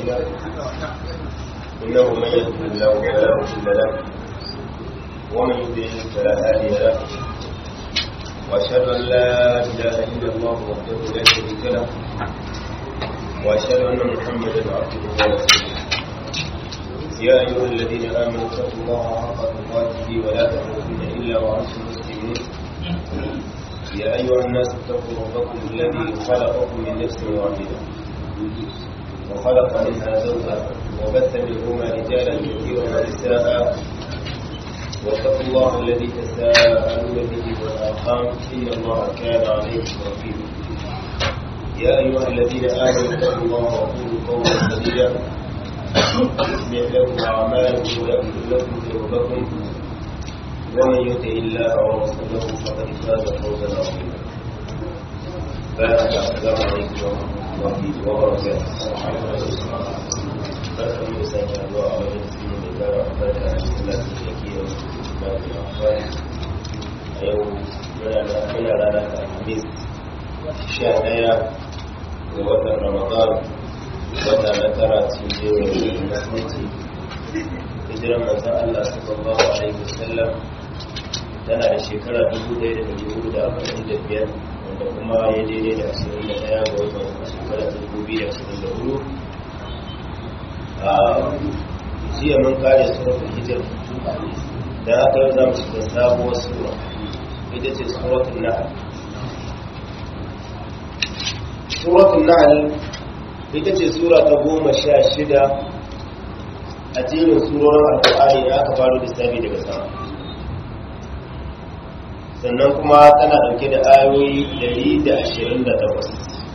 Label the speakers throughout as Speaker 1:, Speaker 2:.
Speaker 1: له إنه من يهده الله فلا مضل له ومن يضلل فلا هادي له وأشهد أن لا إله إلا الله وحده لا شريك له وأشهد أن محمدا عبده ورسوله يا أيها الذين آمنوا اتقوا الله حق تقاته ولا تموتن إلا وأنتم مسلمون يا أيها الناس اتقوا ربكم الذي خلقكم من نفس واحدة وخلق منها زوجها وبث منهما رجالا كثيرا ونساء واتقوا الله الذي تساءلون به والأرحام إن الله كان عليكم رقيبا يا أيها الذين آمنوا اتقوا الله وقولوا قولا سديدا يصلح لكم أعمالكم ويغفر لكم ذنوبكم ومن يطع الله ورسوله فقد فاز فوزا عظيما بارك السلام عليكم ورحمه الله وبركاته barkan mu sake zuwa a wajen cikin da gara barka a cikin lafi da ke yau da ke amfani a yau muna rana ta alhamis sha daya ga watan ramadan wata na tara cikin jerin musulunci hijiran manzan allah sallallahu alaihi wasallam tana da shekara 1445 wanda kuma ya daidai da 21 ga watan shekara 2024 a jiya mun kare suratul hijir da aka yi zamu shiga sabuwar sura ita ce suratul nahl suratul nahl ita ce sura ta goma sha shida a jerin surorin alƙur'ani da aka faru da sami daga sama sannan kuma tana ɗauke da ayoyi 128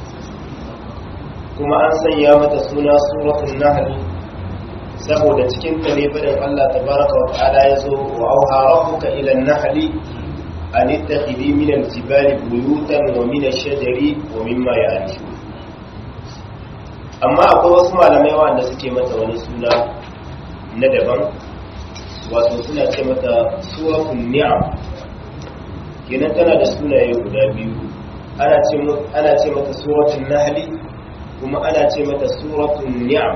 Speaker 1: kuma an sanya mata suna suratul nahl saboda cikin ta ne fadin Allah tabaraka wa ta'ala yazo wa auha rabbuka ila an-nahl an ittakhidhi min al-jibali buyutan wa min ash-shajari wa mimma ya'rishun amma akwai wasu malamai wanda suke mata wani suna na daban wato suna ce mata suratul ni'am kenan tana da sunaye guda biyu ana ce mata suratun nahli kuma ana ce mata suratun ni'am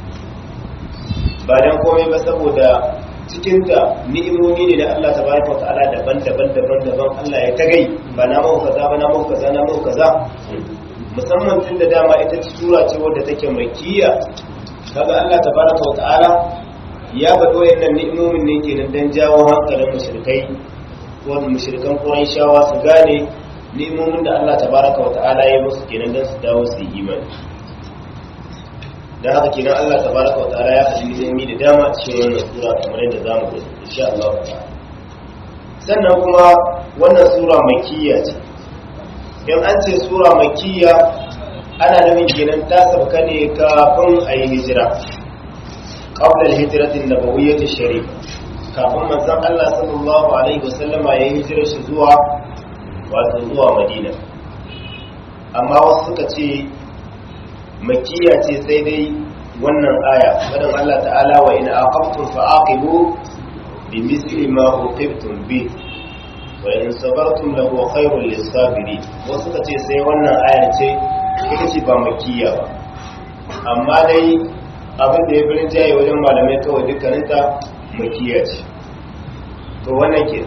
Speaker 1: ba dan komai ba saboda cikinta ni'imomi ne da Allah tabaraka ta'ala daban-daban daban-daban Allah ya tagai ba na mau kaza ba na mau kaza na mau kaza musamman tun da dama ita sura ce wadda take makkiya kaga Allah tabaraka ta'ala ya bado wayannan ni'imomin ne kenan dan jawo hankalin mushrikai wani mushrikan shawa su gane nemomin da Allah tabaraka wata'ala ya musu kenan don su dawo su yi imani don haka kenan Allah tabaraka wata'ala ya faɗi nemomi da dama a cikin wannan sura kamar yadda za mu gani insha Allah ta'ala sannan kuma wannan sura makiyya ce in an ce sura makiyya ana nufin kenan ta sauka ne kafin a yi hijira qabla al-hijratin nabawiyyah sharif kafin manzon Allah sallallahu alaihi wasallama ya yi hijirar shi zuwa wato zuwa Madina amma wasu suka ce makkiya ce sai dai wannan aya wadan Allah ta'ala wa in aqamtum fa'aqibu bi misli ma uqibtum bi wa in sabartum lahu khairul lis-sabirin wasu suka ce sai wannan aya ce ita ce ba makkiya ba amma dai abin da ya birin jaye wajen malamai kawai dukkaninta makiya ce to wannan ke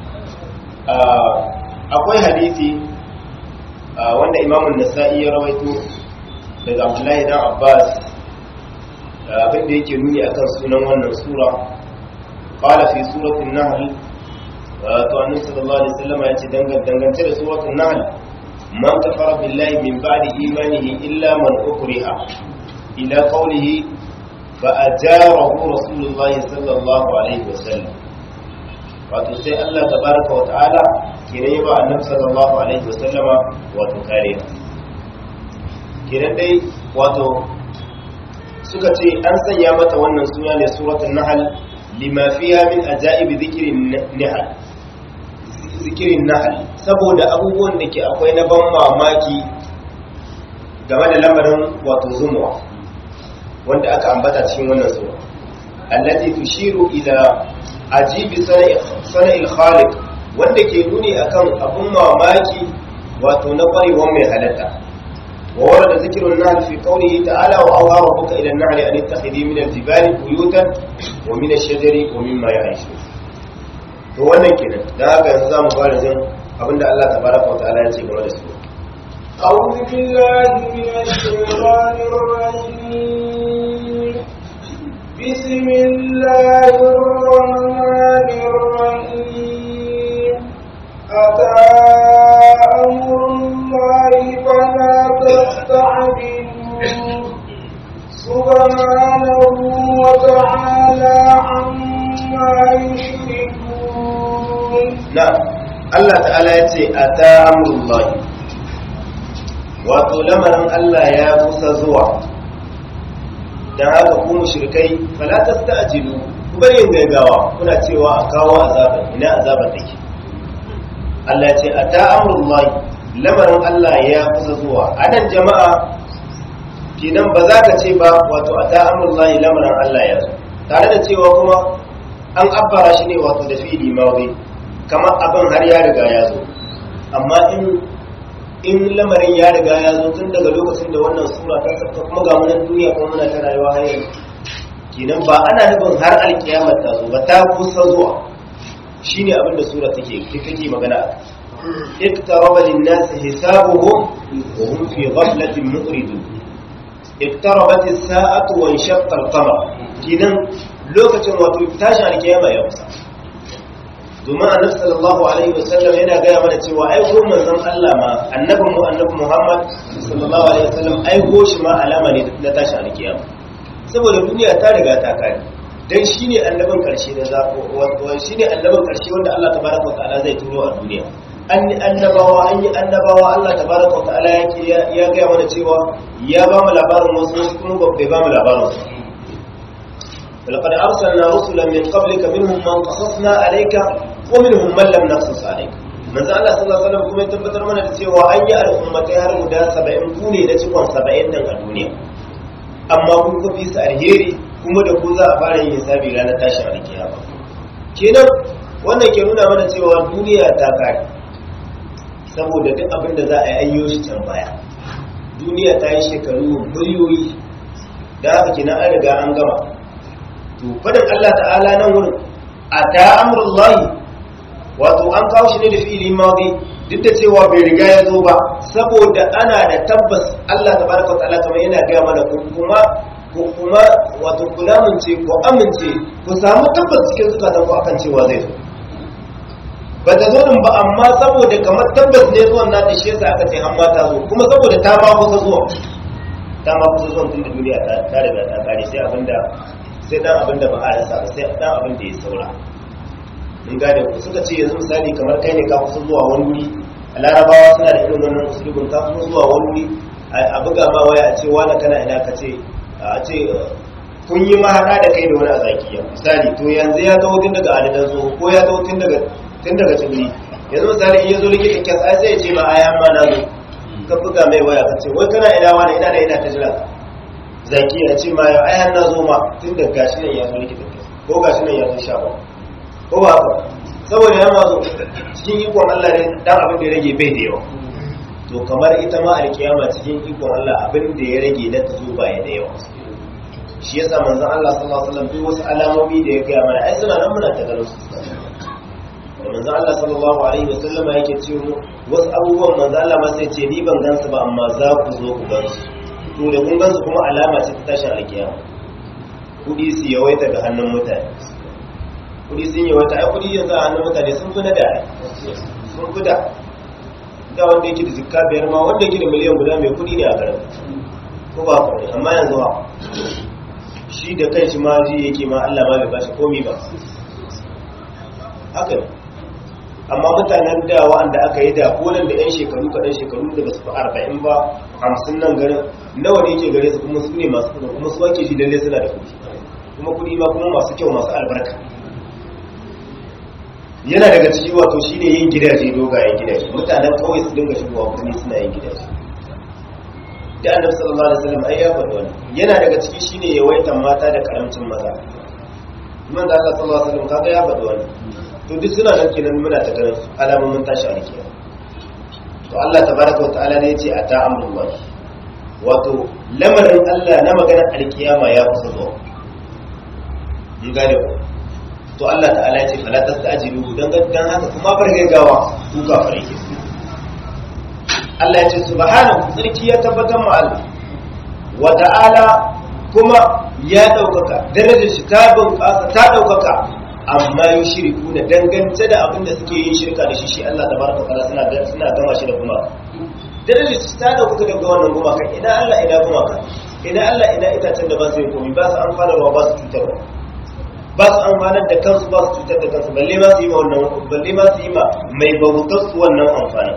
Speaker 1: akwai hadisi wanda imamun nasa'i ya rawaito daga abdullahi dan abbas abin da yake nuni akan sunan wannan sura qala fi suratul nahl to annabi sallallahu alaihi wasallam ya ce dangance da suratul nahl man kafara billahi min ba'di imanihi illa man ukriha ila qawlihi فأجاره رسول الله صلى الله عليه وسلم wato sai Allah tabaraka wa ta'ala kenan ya ba annabi sallallahu alaihi wa sallama wato kariya kenan dai wato suka ce an sanya mata wannan suna ne suratul nahl lima fiha min ajaibi dhikrin nahl zikirin nahl saboda abubuwan da ke akwai na ban mamaki game da lamarin wato zumuwa wanda aka ambata cikin wannan sura allati tushiru ila ajibi sana'il khaliq wanda ke nuni akan abun mamaki wato na kwarewan mai halatta وورد ذكر النهل في قوله تعالى وأوحى ربك إلى النهل أن اتخذي من الجبال بيوتا ومن الشجر ومما يعيشون to wannan kenan da haka yanzu zamu fara jin abinda Allah tabaraka wa ta'ala ya ce game da su
Speaker 2: أعوذ بالله من الشيطان الرجيم بسم الله الرحمن الرحيم أتى أمر الله فلا تستعجلوه سبحانه وتعالى عما يشركون
Speaker 1: na'am Allah ta'ala ya ce ata amrullahi wato lamarin Allah ya kusa zuwa dan haka ku mushrikai fala tasta'jilu ku bari yin gaggawa kuna cewa a kawo azaban ina azaban take Allah ya ce ata amrullahi lamarin Allah ya kusa zuwa anan jama'a kenan ba za ka ce ba wato ata amrullahi lamarin Allah ya zo tare da cewa kuma an abbara shi ne wato da fi'ili mawdi kamar abin har ya riga ya zo amma in in lamarin ya riga ya zo tun daga lokacin da wannan sura ta sauka kuma ga munan duniya kuma muna ta rayuwa har yanzu kenan ba ana nufin har alkiyamar ta zo ba ta kusa zuwa shine abin da sura take take magana اقترب للناس حسابهم وهم في غفلة مؤردون اقتربت الساعة وانشق القمر كنن لوكة وتتاشى الكيامة يا موسى domin annabi sallallahu alaihi wasallam yana gaya mana cewa aiko manzon Allah ma annabin mu annabi Muhammad sallallahu alaihi wasallam aiko shi ma alama ne na tashi alkiyama saboda duniya ta riga ta kare dan shine annabin karshe da zako wato shine annabin karshe wanda Allah tabaraka wa ta'ala zai turo a duniya an yi annabawa an yi annabawa Allah tabaraka wa ta'ala yake ya gaya mana cewa ya ba mu labarin wasu wasu kuma bai ba mu labarin su ولقد أرسلنا رسلا من قبلك منهم من قصصنا عليك ومنهم من لم نقصص عليك من زال الله صلى الله عليه وسلم kuma ya tabbatar mana da cewa an yi al'ummatai har guda 70 ku ne na cikon 70 din a duniya amma kun ku fi su alheri kuma da ku za a fara yin hisabi ranar tashin alkiyama kenan wannan ke nuna mana cewa duniya ta kare saboda duk abin da za a yi ayyo shi can baya duniya ta yi shekaru miliyoyi da haka kenan an riga an gama to fadin Allah ta'ala nan wurin a ta amurullahi wato an kawo shi ne da fi'ili madi duk da cewa bai riga ya zo ba saboda ana da tabbas Allah tabaraka ta'ala kamar yana gaya mana ko kuma ko kuma wato ku lamunce ku amince ku samu tabbas cikin zukatan ku akan cewa zai zo ba ta zo din ba amma saboda kamar tabbas ne zuwan na ta shi yasa aka ce an ma ta zo kuma saboda ta ma kusa zuwa ta ma kusa zuwa tun da duniya ta riga ta kare sai abinda sai dan abin da ba a rasa ba sai dan abin da ya saura mun gane ku suka ce yanzu misali kamar kai ne ka kusa zuwa wani wuri a larabawa suna da irin wannan usulubin ka kusa zuwa wani wuri a buga ma waya a ce wani kana ina ka ce a ce kun yi mahaɗa da kai da wani a zakiya misali to yanzu ya taho tun daga adadan zo ko ya taho tun daga tun daga tsibiri yanzu misali in ya zo likitan kyas ai sai ya ce ma a yamma na zo ka buga mai waya ka ce wai kana ina wani ina da ina ta jira zaki ya ce ma yau ayan na zo ma tun da gashi nan ya zo likita ko gashi nan ya zo sha ba ko ba haka saboda ya ma zo cikin ikon Allah ne dan abin da ya rage bai da yawa to kamar ita ma alkiyama cikin ikon Allah abin da ya rage na ta zo ba ya da yawa shi yasa manzon Allah sallallahu alaihi wasallam duk wasu alamomi da ya gaya mana ai suna nan muna ta ganin su da manzon Allah sallallahu alaihi wasallam yake cewa wasu abubuwan manzon Allah ma sai ce ni ban gansu ba amma za ku zo ku gansu to da kun gansu kuma alama ce ta tashin alkiyama kudi su yawaita ga hannun mutane kudi sun yawaita ai kudi yanzu a hannun mutane sun fi na da sun fi da da wanda yake da zikka biyar ma wanda yake da miliyan guda mai kudi ne a garin ko ba ku amma yanzu ba shi da kai shi ma ji yake ma Allah ma bai bashi komi ba haka ne amma mutanen da wa'anda aka yi da konan da 'yan shekaru kaɗan shekaru da ba su fi arba'in ba hamsin nan garin nawa ne ke gare su kuma su ne masu kuɗi kuma su ake ji lalle suna da kuɗi kuma kuɗi ma kuma masu kyau masu albarka yana daga ciki wato shine yin gidaje dogayen gidaje mutanen kawai su dinga shigowa kuma suna yin gidaje da annabi sallallahu alaihi wasallam ai ya faɗi wannan yana daga ciki shine yawaitan mata da karamcin maza man da Allah sallallahu alaihi wasallam kaga ya faɗi wannan to duk suna nan kenan muna ta ganin alamomin tashi a rikiya to Allah tabaraka wa ta'ala ne yace ata amrullahi wato lamarin Allah na maganar alkiyama ya kusa zuwa mun gane ku to Allah ta'ala ya ce fala tastajilu dan dan haka kuma bar gaggawa ku kafare ke Allah ya ce subhanahu sarki ya tabbatar ma Allah wa ta'ala kuma ya daukaka darajar shi ta bunƙasa ta daukaka amma yin shiriku da dangance da abin da suke yin shirka da shi shi Allah tabaraka ta'ala suna suna gama shi da kuma darajar shi ta daukaka daga wannan gumaka ina Allah ina gumaka ina Allah ina itacen da ba su yi komai ba su amfanarwa ba su cutarwa ba su amfanar da kansu ba su cutar da kansu balle ma su yi ma wannan balle ma su yi ma mai bautar su wannan amfani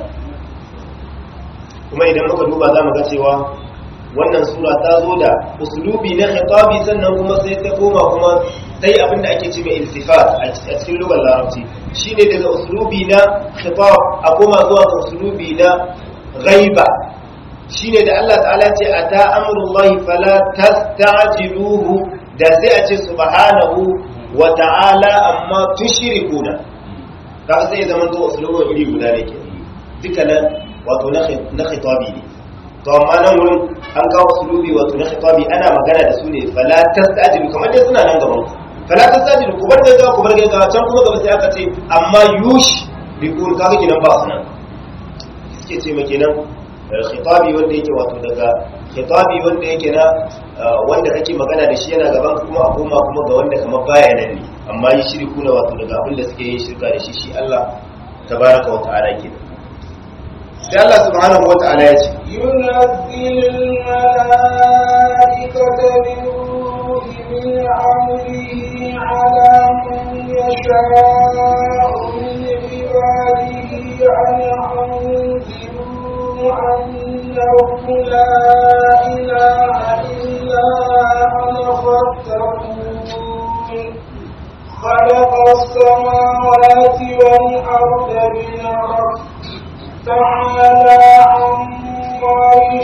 Speaker 1: kuma idan muka duba za mu ga cewa wannan sura ta zo da uslubi na khitabi sannan kuma sai ta koma kuma sai abin da ake ce mai iltifat a cikin lugar larabci shine daga uslubi na khitab a koma zuwa ga uslubi na ghaiba shine da Allah ta'ala ce ata amrullahi fala tastajiluhu da sai a ce subhanahu wa ta'ala amma tushrikuna kaga sai zaman to uslubin iri guda ne ke dukkanin wato na khitabi ne to amma nan wurin an kawo uslubi wato na khitabi ana magana da su ne fala tastajilu kamar dai suna nan gaban ku fala tastajilu ku bar gaggawa ku bar gaggawa can kuma gaba sai aka ce amma yush bi kun kaga kinan ba su nan suke ce maka kenan khitabi wanda yake wato daga khitabi wanda yake na wanda kake magana da shi yana gaban kuma a koma kuma ga wanda kamar baya nan ne amma yi shirku na wato daga abin da suke yin shirka da shi shi Allah tabaraka wa ta'ala ke sai Allah subhanahu wa ta'ala ya ce
Speaker 2: ينزل الملائكة بالروح من أمره على من يشاء من عباده أن أنذروا أنه لا إله إلا أنا فاتقون خلق السماوات والأرض بالحق تعالى عما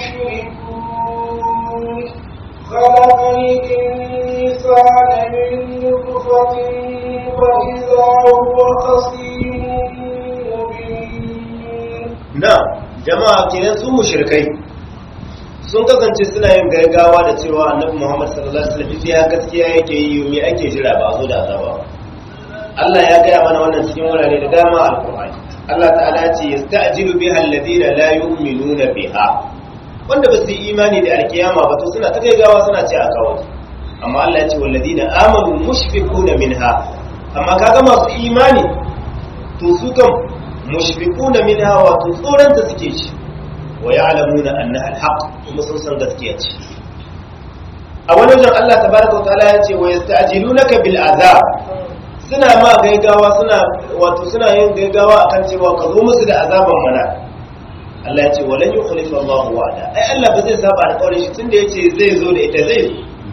Speaker 2: يشركون خلق الإنسان من نطفة فإذا هو خصيم مبين
Speaker 1: na jama'a kenan su mushrikai sun kasance suna yin gaggawa da cewa annabi Muhammad sallallahu alaihi wasallam ya gaskiya yake yi me ake jira ba zo da azaba Allah ya gaya mana wannan cikin wurare da dama a Al-Qur'ani Allah ta'ala ya ce yasta'jilu biha alladhina la yu'minuna biha wanda ba su yi imani da alkiyama ba to suna ta gaggawa suna ce a kawo amma Allah ya ce walladhina amanu mushfiquna minha amma kaga masu imani to su kan mushfiquna minha wa tsoron ta suke ci wa ya'lamuna annaha alhaq kuma sun san gaskiya ce a wani wajen Allah tabaraka wa ta'ala ya ce wa yasta'jilunaka bil azab suna ma gaigawa suna wato suna yin gaigawa akan cewa ka zo musu da azaban mana Allah ya ce walan yukhlifa Allah wa'ada ai Allah ba zai saba alƙawarin shi tunda yace zai zo da ita zai zo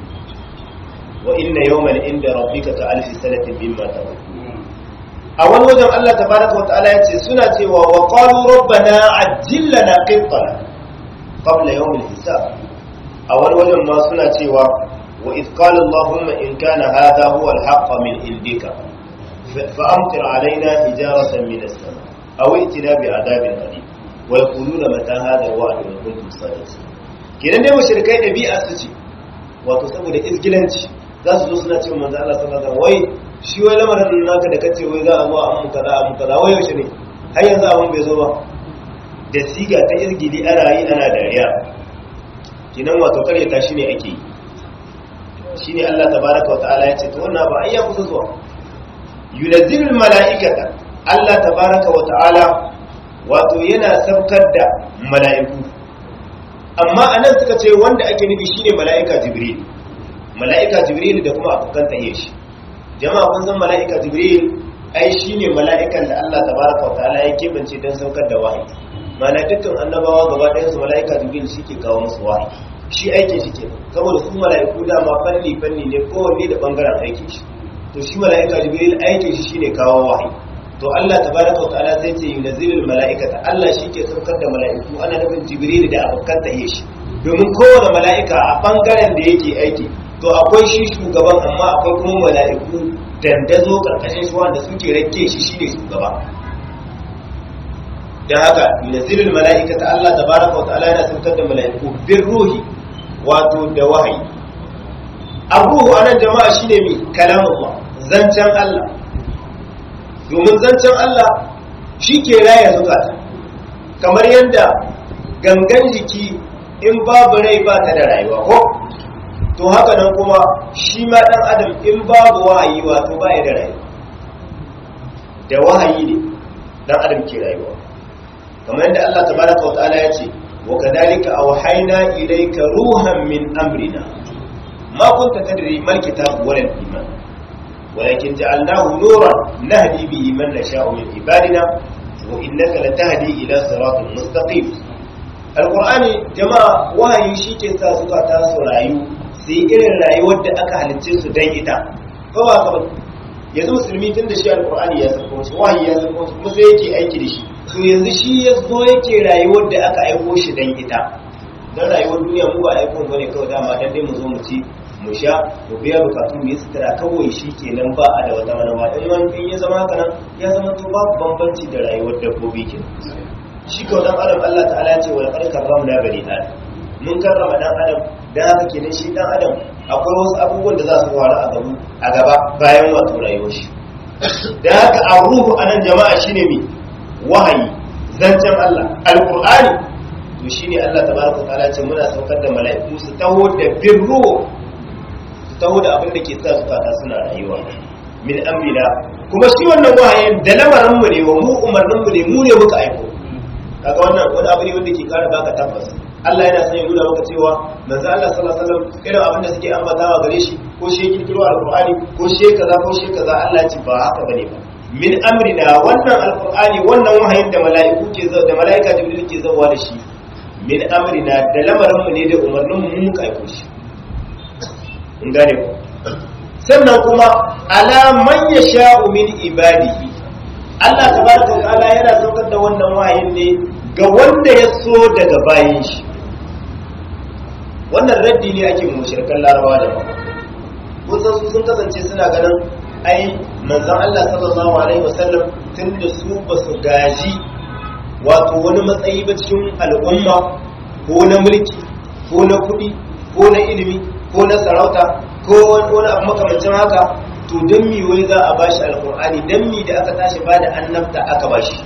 Speaker 1: wa inna yawman inda rabbika ka alfi sanatin mimma ta'ud a wani wajen Allah tabaraka wata'ala ya ce suna cewa wa qalu rabbana ajjil lana qittana qabla yawm al-hisab a wani wajen ma suna cewa wa idh qala allahumma in kana hadha huwa al-haqq min indika fa amtir alaina hijaratan min as-sama aw itina bi adabin alim wa yaquluna mata hadha al-wa'd in kuntum sadiqin kenan dai mushrikai dabi'a su ce wato saboda izgilanci za su zo suna cewa manzo Allah sallallahu alaihi wasallam wai shi wai lamarin naka da kace wai za a zo a mun kaza a mun kaza wai yaushe ne har yanzu abun bai zo ba da siga ta izgili ana yi ana dariya kinan wato karyata shi ne ake yi shi ne Allah tabaraka wa ta'ala ya ce to wannan ba ayya kusa zuwa yunazzilul mala'ikata Allah tabaraka wa ta'ala wato yana saukar da mala'iku amma anan suka ce wanda ake nufi shine mala'ika jibril mala'ika jibril da kuma afukan tahiyyar shi jama'a kun san mala'ika jibril ai shine mala'ikan da Allah tabaraka wa ta'ala ya kebance don saukar da wahayi mana dukkan annabawa gaba ɗayan su mala'ika jibril shi ke kawo musu wahayi shi aikin shi ke saboda su mala'iku dama fanni fanni ne kowanne da bangaren aikin shi to shi mala'ika jibril aikin shi shine kawo wahayi to Allah tabaraka wa ta'ala sai ce yunzilul mala'ikata Allah shi ke saukar da mala'iku ana nufin jibril da abokan tahiyyar shi domin kowane mala'ika a bangaren da yake aiki to akwai shi shugaban amma akwai kuma mala'iku dandazo karkashin shi wanda suke rake shi shine shugaba dan haka yunzilul mala'ikata Allah tabaraka wa ta'ala yana saukar da mala'iku bir ruhi wato da wahayi abuhu anan jama'a shine mi kalamullah zancen Allah domin zancen Allah shi ke raya zukata kamar yadda gangan jiki in babu rai ba ta da rayuwa ko to haka nan kuma shi ma dan adam in babu wahayi wato ba ya da rayuwa da wahayi ne dan adam ke rayuwa kamar yadda Allah tabaraka wa ta'ala ya ce wa kadhalika awhayna ilayka ruhan min amrina ma kunta tadri mal kitab wal iman walakin ja'alnahu nuran nahdi bihi man nasha'u min ibadina wa innaka latahdi ila siratin mustaqim alqur'ani jama'a wahayi shike sa suka ta su rayu sai irin rayuwar da aka halicce su dan ita ko ba ka yanzu musulmi tun da shi alqur'ani ya sako shi wahayi ya sako shi kuma sai yake aiki da shi to yanzu shi ya zo yake rayuwar da aka aiko shi dan ita dan rayuwar duniya mu ba aiko bane kawai dama dan dai mu zo mu ci mu sha mu biya bukatu mu yi sutura kawai shi kenan ba a da wata manawa in wani in ya zama haka nan ya zama to babu bambanci da rayuwar dabbobi ke shi kawai dan adam Allah ta'ala ya ce wa laqad karramna bani adam mun karrama dan adam dan haka kenan shi dan adam akwai wasu abubuwan da za su faru a gaba a gaba bayan wato rayuwar shi dan haka a ruhu anan jama'a shine mi wahayi zancen Allah alqur'ani to shine Allah tabaraka ta'ala ce muna saukar da mala'iku su taho da birru taho da abin da ke sa zukata suna rayuwa min amrina kuma shi wannan wahayin da lamarin mu ne wa mu umarnin mu ne mu ne muka aiko kaga wannan wani abu ne wanda ke kara baka tabbas Allah yana son ya nuna maka cewa manzo Allah sallallahu alaihi wasallam irin abin da suke ambatawa gare shi ko shi kirkiro alqur'ani ko shi kaza ko shi kaza Allah ya ce ba haka bane ba min amrina wannan alqur'ani wannan wahayin da mala'iku ke da mala'ika jibril ke zawa da shi min amrina da lamarin mu ne da umarnin mu muka aiko shi in gane ku sannan kuma ala man yasha'u min ibadihi Allah tabaraka wa ta'ala yana saukar da wannan wahayin ne ga wanda ya so daga bayin shi wannan raddi ne ake mushrikan larabawa da ba kun san su sun kasance suna ganin ai manzon Allah sallallahu alaihi wasallam tunda su ba su gaji wato wani matsayi ba cikin al'umma ko na mulki ko na kuɗi ko na ilimi ko na sarauta ko wani abu makamancin haka to don mi wai za a bashi alkur'ani don mi da aka tashi ba da annabta aka bashi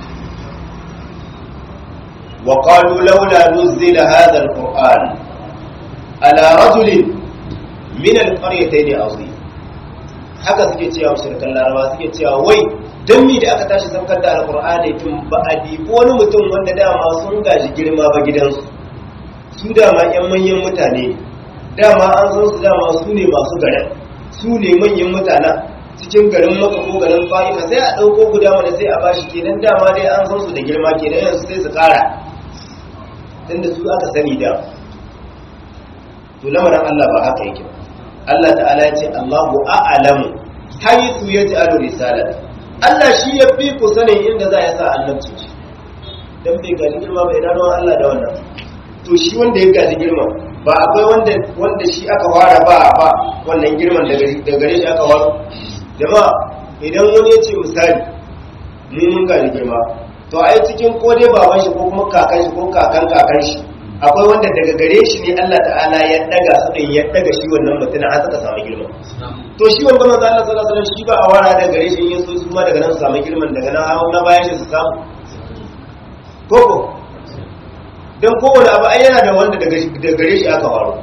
Speaker 1: wa qalu laula nuzila hadha alquran ala rajulin min alqaryatayn azim haka suke cewa mushrikan laraba suke cewa wai don mi da aka tashi saukar da alkur'ani tun ba a dibi wani mutum wanda dama sun gaji girma ba gidansu su dama yan manyan mutane ne dama an san su dama su ne masu garin su ne manyan mutanen cikin garin maka ko garin fa'ika sai a ɗauko guda wanda sai a bashi kenan dama dai an san su da girma kenan yanzu sai su ƙara tunda su aka sani da to lamarin Allah ba haka yake Allah ta'ala ya ce Allahu a'lamu haythu yaj'alu risalata Allah shi ya fi ku sanin inda za ya sa annabci dan bai gaji girma ba ina ruwan Allah da wannan to shi wanda ya gaji girma ba akwai wanda wanda shi aka fara ba ba wannan girman da gare shi aka waro jama'a idan wani ya ce misali ni mun gaji girma to ai cikin ko dai baban shi ko kuma kakan shi ko kakan kakan shi akwai wanda daga gare shi ne Allah ta'ala ya daga su din ya daga shi wannan mutum har suka samu girma to shi wanda manzo Allah sallallahu alaihi wasallam shi ba a wara daga gare shi yin su kuma daga nan su samu girman daga nan hawo na bayan shi su samu koko don kowane abu ai yana da wanda daga gare shi aka waro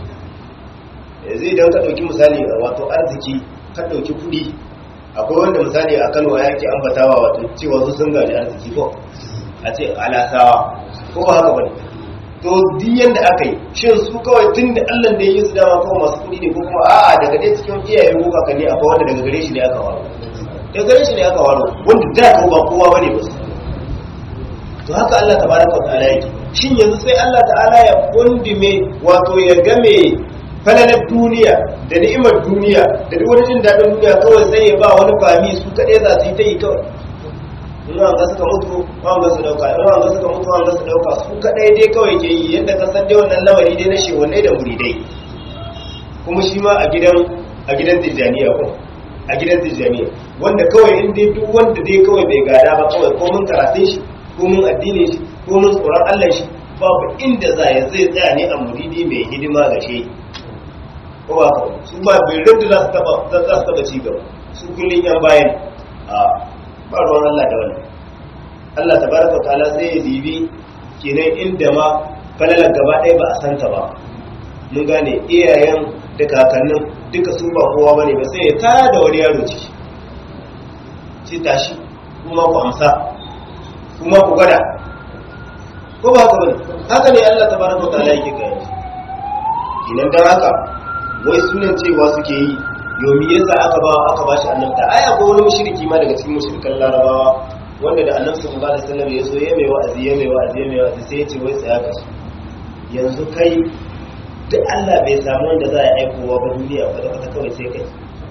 Speaker 1: yanzu idan ka ɗauki misali wato arziki ka ɗauki kuɗi akwai wanda misali a kano ya ke ambatawa wato cewa su sun gaji arziki ko a ce alasawa ko ba haka bane to duk yanda aka yi shin su kawai tun da allah da ya yi su dama kawai masu kuɗi ne ko kuma a'a daga dai cikin iyaye ko kakanni akwai wanda daga gare shi ne aka waro daga gare shi ne aka waro wanda da ko ba kowa bane ba su to haka allah tabaraka wa ta'ala yake shin yanzu sai Allah ta'ala ya kundume wato ya game falalar duniya da ni'imar duniya da duk wani jin daɗin duniya kawai sai ya ba wani fami su kaɗai za su yi ta yi kawai in an ga suka mutu an ga su dauka in an ga suka mutu an ga su dauka su kaɗai dai kawai ke yi yadda ka san dai wannan lamari dai na shehunai da muridai kuma shi ma a gidan a gidan tijjaniya ko a gidan tijjaniya wanda kawai in dai duk wanda dai kawai bai gada ba kawai ko mun karatun shi ko mun addinin shi ko mun tsoron Allah shi babu inda za ya zai tsaya ne a muridi mai hidima ga shi ko ba kawai su ba bai rinda za su taba za su taba ci gaba su kullun yan bayan a ba ruwan Allah da wannan Allah tabaraka wa ta'ala sai ya dibi kenan inda ma falalar gaba ɗaya ba a santa ba mun gane iyayen da kakannin duka su ba kowa bane ba sai ya tada wani yaro ciki sai tashi kuma ku amsa kuma ku gwada ko ba haka bane haka ne Allah tabaraka ta'ala yake gaya idan dan haka wai sunan cewa suke yi yomi yasa aka ba aka bashi annabta ai akwai wani mushriki ma daga cikin mushrikan larabawa wanda da annabi sallallahu alaihi wasallam ya so ya mai wa'azi ya mai wa'azi ya mai wa'azi sai ya ce wai tsaya ka su yanzu kai duk Allah bai samu wanda za a aikowa ba duniya ba da kawai sai kai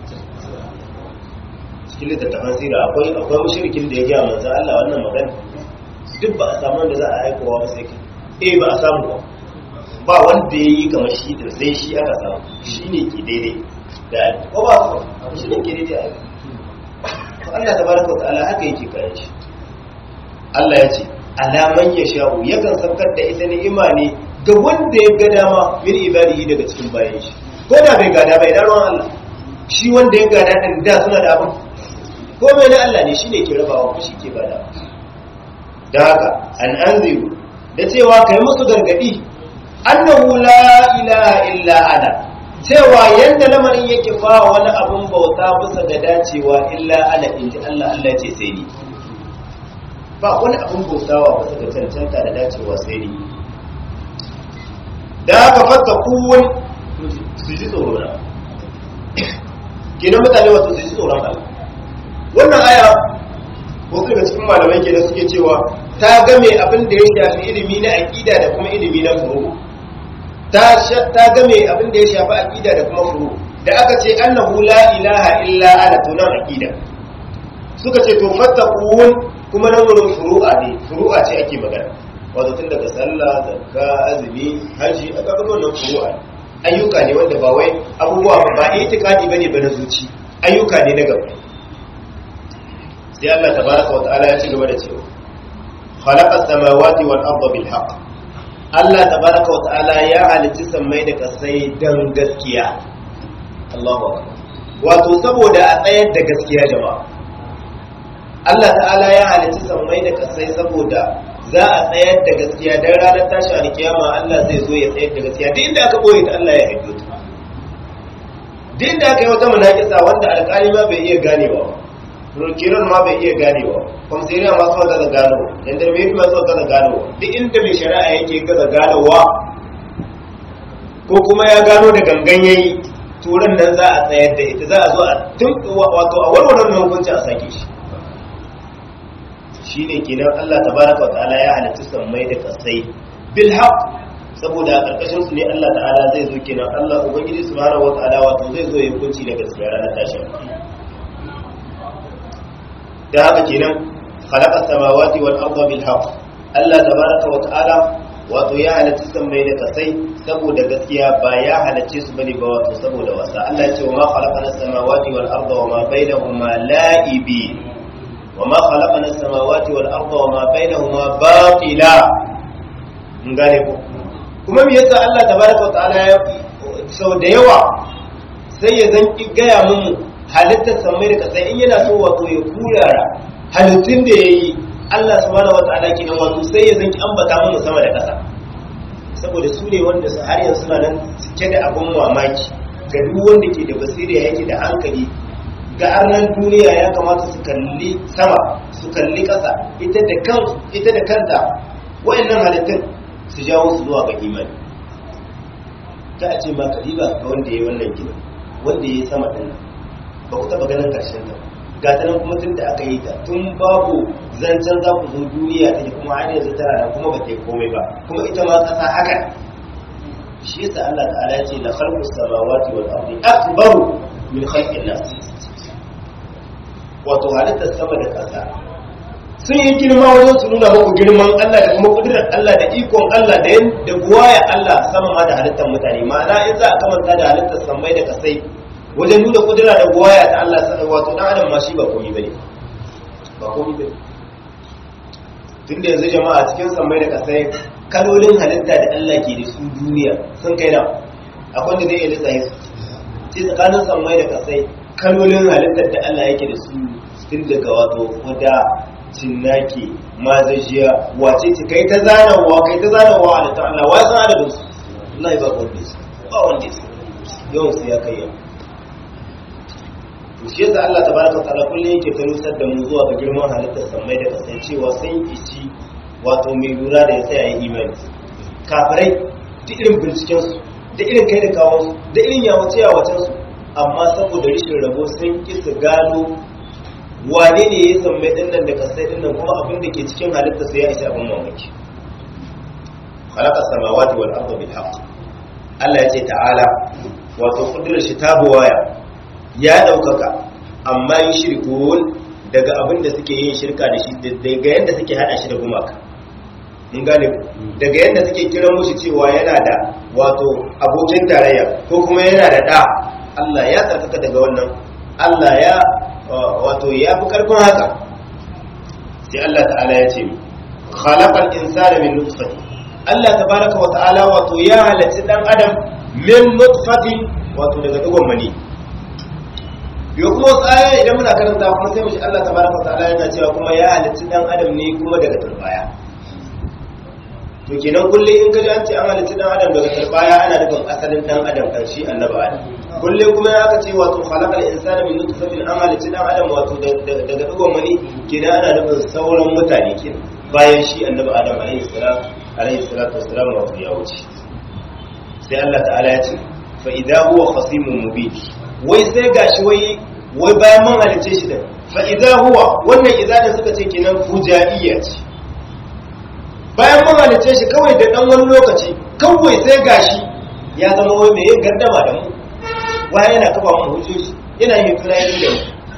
Speaker 1: cikin littattafan sira akwai akwai mushrikin da ya gaya manzo Allah wannan magana duk ba a samu wanda za a aikowa ba sai kai eh ba a samu ba ba wanda ya yi kamar shi da sai shi aka samu shi ne ke daidai da ko ba ku shi ne ke daidai a Allah tabaraka wa ta'ala haka yake kayan shi Allah ya ce alaman ya sha'u yakan saukar da ita ni'ima ne ga wanda ya ga dama min ibadihi daga cikin bayan shi ko da bai gada bai dan ruwan Allah shi wanda ya gada din da suna da abin ko mai na Allah ne shine ke rabawa ko shi ke bada da haka an anziru da cewa kai musu gargadi annahu la ilaha illa ana cewa yanda lamarin yake fa wani abun bauta bisa ga dacewa illa ana inji Allah Allah ce sai ni ba wani abun bautawa bisa ga cancanta da dacewa sai ni da haka fata kuwun su ji tsoro na kenan mutane wasu su ji tsoron Allah wannan aya wasu daga cikin malamai kenan suke cewa ta game abin da ya shafi ilimi na aqida da kuma ilimi na furu ta ta game abin da ya shafi aqida da kuma furu da aka ce annahu la ilaha illa ana to nan aqida suka ce to fattaqun kuma nan wurin furu'a ne furu'a ce ake magana wato tun daga sallah zakka azumi haji aka ga wannan furu'a ayyuka ne wanda ba wai abubuwa ba itikadi bane ba na zuci ayyuka ne na gaba sai Allah tabaraka wa ta'ala ya ci gaba da cewa khalaqa samawati wal arda bil haqq Allah tabaraka wa ta'ala ya halicci sammai da kasai dan gaskiya Allahu akbar wato saboda a tsayar da gaskiya jama'a Allah ta'ala ya halicci sammai da kasai saboda za a tsayar da gaskiya dan ranar tashi alkiyama Allah zai zo ya tsayar da gaskiya duk inda aka boye ta Allah ya haido ta duk inda aka yi wata munakisa wanda alƙali ma bai iya ganewa kiran ma bai iya ganewa kwamsiriya ma suka gaza gano jandarmeri ma suka gaza gano duk inda mai shari'a yake gaza ganowa ko kuma ya gano da gangan yayi turan nan za a tsayar da ita za a zo a tun wato a warware mai hukunci a sake shi shine kenan Allah tabaraka wa ta'ala ya halitta sammai da kasai bil haqq saboda a karkashin su ne Allah ta'ala zai zo kenan Allah ubangiji subhanahu wa ta'ala wato zai zo ya hukunci da gaskiya ranar tashin da haka kenan khalaqa samawati wal arda bil haqq Allah tabaraka wa ta'ala wato ya halitta sammai da kasai saboda gaskiya ba ya halicce su bane ba wato saboda wasa Allah ya ce wa ma khalaqana samawati wal arda wa ma bainahuma la'ibi wa ma khalaqana samawati wal arda wa ma bainahuma batila mun gane ko kuma me yasa Allah tabaraka wa ta'ala ya sau da yawa sai ya zanki gaya mun halittar samai da kasai in yana so wato ya kurara halittun da ya yi Allah subhanahu wata'ala kenan wato sai ya zanki ambata mu sama da ƙasa saboda su ne wanda su har yanzu suna nan cike da abun mamaki ga duk wanda ke da basira yake da hankali ga arnan duniya ya kamata su kalli sama su kalli ƙasa ita da kan ita da kanta wayannan halittun su jawo su zuwa ga imani ta a ce ma kadiba ga wanda ya yi wannan gina wanda ya yi sama ɗin ba ku taɓa ganin ƙarshen ta ga ta nan kuma tun da aka yi ta tun babu zancen za ku zo duniya ta kuma har yanzu tana da kuma ba ta yi komai ba kuma ita ma ƙasa haka shi yasa Allah ta'ala ya ce la khalqus samawati wal ardi akbaru min khalqin nas wato halittar sama da ƙasa sun yi girma wajen su nuna muku girman Allah da kuma kudurar Allah da ikon Allah da yin da buwaya Allah sama ma da halittar mutane ma'ana in za a kamanta da halittar sammai da kasai wajen nuna kudura da buwaya ta Allah sai wato dan adam ma shi ba komai bane ba komai bane tunda yanzu jama'a cikin sammai da kasai kalolin halitta da Allah ke da su duniya sun kai na akwai da zai iya lissaye su sai tsakanin sammai da kasai kalolin halittar da Allah yake da su tun daga wato kuda cinnaki mazajiya wace ce kai ta zanawa kai ta zanawa da ta Allah wai san adadin su wallahi ba wanda su ba wanda su yawan su ya kai yau to shi yasa Allah tabaraka wa ta'ala kullum yake ta nusar da mu zuwa ga girman halittar sammai da kasai cewa sun ici wato mai lura da ya tsaya yin imani kafirai duk irin binciken su da irin kai da kawo su da irin yawace yawacen su amma saboda rishin rabo sun ki su gano wane ne ya sammai din nan da kasai din nan kuma abin da ke cikin halittar su ya isa abin mamaki khalaqa samawati wal arda bil haqq Allah ya ce ta'ala wato kudurar shi ta buwaya ya ɗaukaka amma yi shirkun daga abin da suke yin shirka da shi daga yadda suke hada shi da gumaka mun gane daga yadda suke kiran mushi cewa yana da wato abokin tarayya ko kuma yana da ɗa Allah ya tsarkaka daga wannan Allah ya wato ya fi karfin haka sai Allah ta'ala ya ce khalaqal insana min nutfati Allah tabaraka wa ta'ala wato ya halatti dan adam min nutfati wato daga digon mani yau kuma wasu aya idan muna karanta kuma sai mushi Allah tabaraka wa ta'ala yana cewa kuma ya halitta dan adam ne kuma daga turbaya to kenan kullum in kaji an ce an halitta dan adam daga turbaya ana nufin asalin dan adam kan shi annabi adam kullum kuma ya aka ce wato khalaqal insana min nutfatin an halitta dan adam wato daga digon mani kenan ana nufin sauran mutane kenan bayan shi annabi adam alaihi salam alaihi salatu wassalam wato ya wuce sai Allah ta'ala ya ce fa idza huwa khasimun mubin wai sai gashi wai wai bayan mun halice shi da fa idza huwa wannan idza da suka ce kenan fujaiya ce bayan mun halice shi kawai da dan wani lokaci kawai sai gashi ya zama wai mai gardama da mu wai yana kafa mu hujjoji yana yin tunanin da mu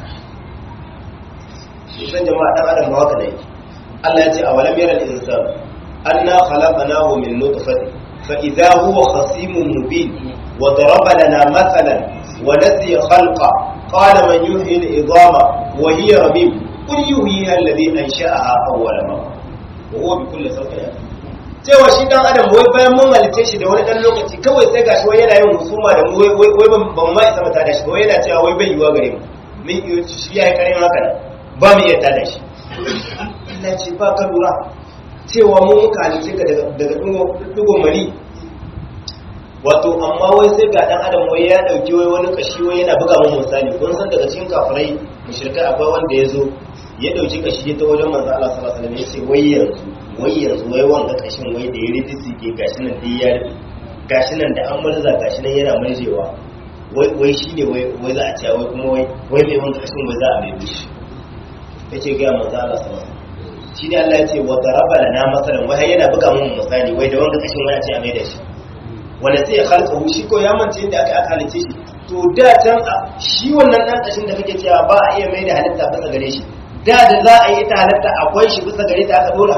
Speaker 1: shi san jama'a dan adam ba haka da yake Allah ya ce awalam yaral insan anna khalaqnahu min nutfatin fa idza huwa khasimun mubin wa daraba lana mathalan ونسي خلقه قال من يحيي العظام وهي رميم قل يحييها الذي انشاها اول مره وهو بكل خلق cewa shi dan adam wai bayan mun halice shi da wani dan lokaci kawai sai gashi wai yana yin husuma da mu wai wai ban ma isa mata da shi wai yana cewa wai bai yiwa gare mu min yi shi ya yi karin haka ba mu iya tada shi Allah ce ba ka lura cewa mun muka halice ka daga daga dugo mali wato amma wai sai ga dan adam wai ya dauki wai wani kashi wai yana buga mun misali kun san daga cikin kafirai mushrikai akwai wanda yazo ya dauki kashi ta wajen manzo Allah sallallahu alaihi wasallam yace wai yanzu wai yanzu wai wanga kashin wai da ya ridisi ke gashi nan dai ya gashi nan da an murza gashi nan yana murjewa wai wai shine wai wai za a ce wai kuma wai wai mai wanga kashin wai za a mai bishi yace ga manzo Allah sallallahu alaihi wasallam shi ne Allah ya ce wa daraba lana masalan wai yana buga mun misali wai da wanga kashin wai a ce a mai da shi wanda sai ya halka shi ko ya mance yadda aka aka halice shi to da can shi wannan dan kashin da kake cewa ba a iya mai da halitta bisa gare shi da da za a yi ita halitta akwai shi bisa gare ta aka dora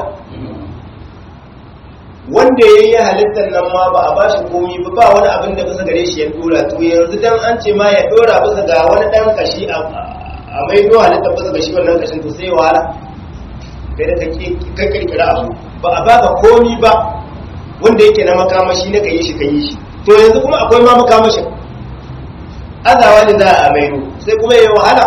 Speaker 1: wanda ya yi halittar nan ma ba a ba shi komi ba ba wani abin da bisa gare shi ya dora to yanzu dan an ce ma ya dora bisa ga wani dan kashi a mai do halittar bisa ga shi wannan kashin to sai wahala kai da ka kirkira abu ba a baka komi ba wanda yake na makamashi na kayi shi kayi shi to yanzu kuma akwai ma makamashin azawa ne za a maido sai kuma yayi wahala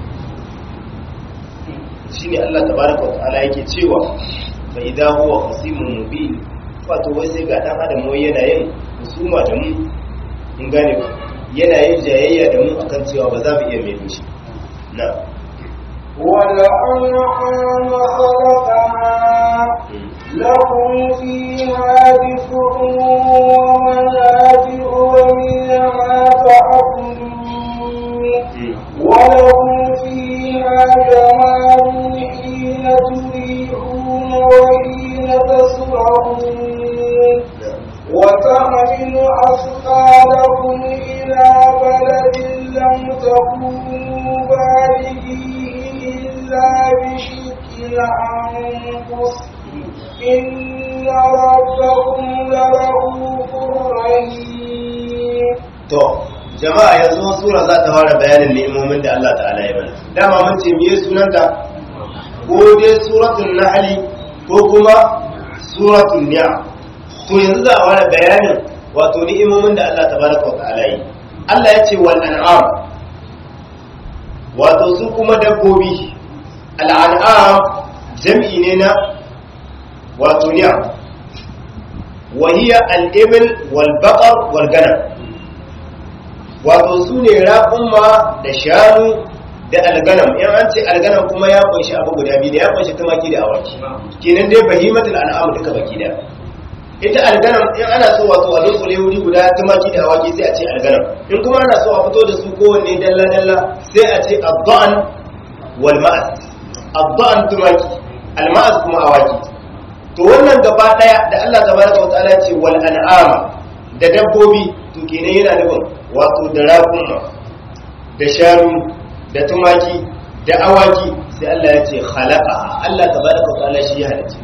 Speaker 1: shine Allah tabaraka wa ta'ala yake cewa fa idza huwa khasimun mubin wato wai sai ga dan adam wai yana yin husuma da mu in gane ku yana yin jayayya da mu akan cewa ba za mu iya maido shi na
Speaker 2: والأنعام خلقها لكم فيها دفء ومنافع ومنها تأكلون ولكم فيها جمال حين تريحون وحين تسرعون وتحمل أثقالكم إلى بلد لم تكونوا بالغيه إلا بشق الأنفس إن ربكم لرؤوف رحيم
Speaker 1: to jama'a yanzu sura za ta fara bayanin ni'imomin da Allah ta'ala ya mana dama mun ce miye sunanta ko dai suratul nahl ko kuma suratul ni'am to yanzu za a wani bayanin wato ni'imomin da Allah tabaraka wa ta'ala yi Allah ya ce wal an'am wato su kuma dabbobi al an'am jam'i ne na wato ni'am wa hiya al ibil wal baqar wal ganam wato su ne raƙumma da shanu da alganam in an ce alganam kuma ya kunshi abu guda biyu da ya kunshi tumaki da awaki kenan dai bahimatul an'am duka baki da ita alganam in ana so wato a dunkule wuri guda tumaki da awaki sai a ce alganam in kuma ana so a fito da su kowanne dalla dalla sai a ce adda'an wal ma'as adda'an tumaki al ma'as kuma awaki to wannan gaba daya da Allah tabaraka wa ta'ala ce wal an'am da dabbobi to kenan yana nufin wato da raƙuma da shanu da tumaki da awaki sai Allah ya ce khalaqa Allah tabaraka wa ta'ala shi ya halitta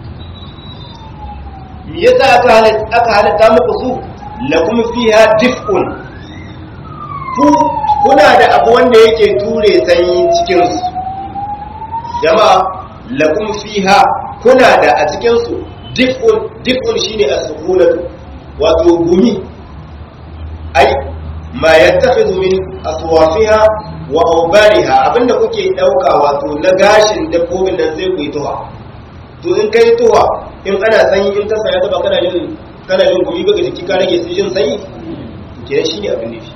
Speaker 1: me yasa aka halitta aka halitta muku su lakum fiha dif'un ku kuna da abu wanda yake ture sanyi cikin su jama'a lakum fiha kuna da a cikin su dif'un dif'un shine as-sukunatu wato gumi ai ma yattakhidhu min aswafiha wa awbariha abinda kuke dauka wato na gashin dabbobin nan sai ku yi tuwa to in kai tuwa in ana sanyi in ta saya ta ba kana jin kana jin gumi ga jiki ka rage su jin sanyi ke shine abin nufi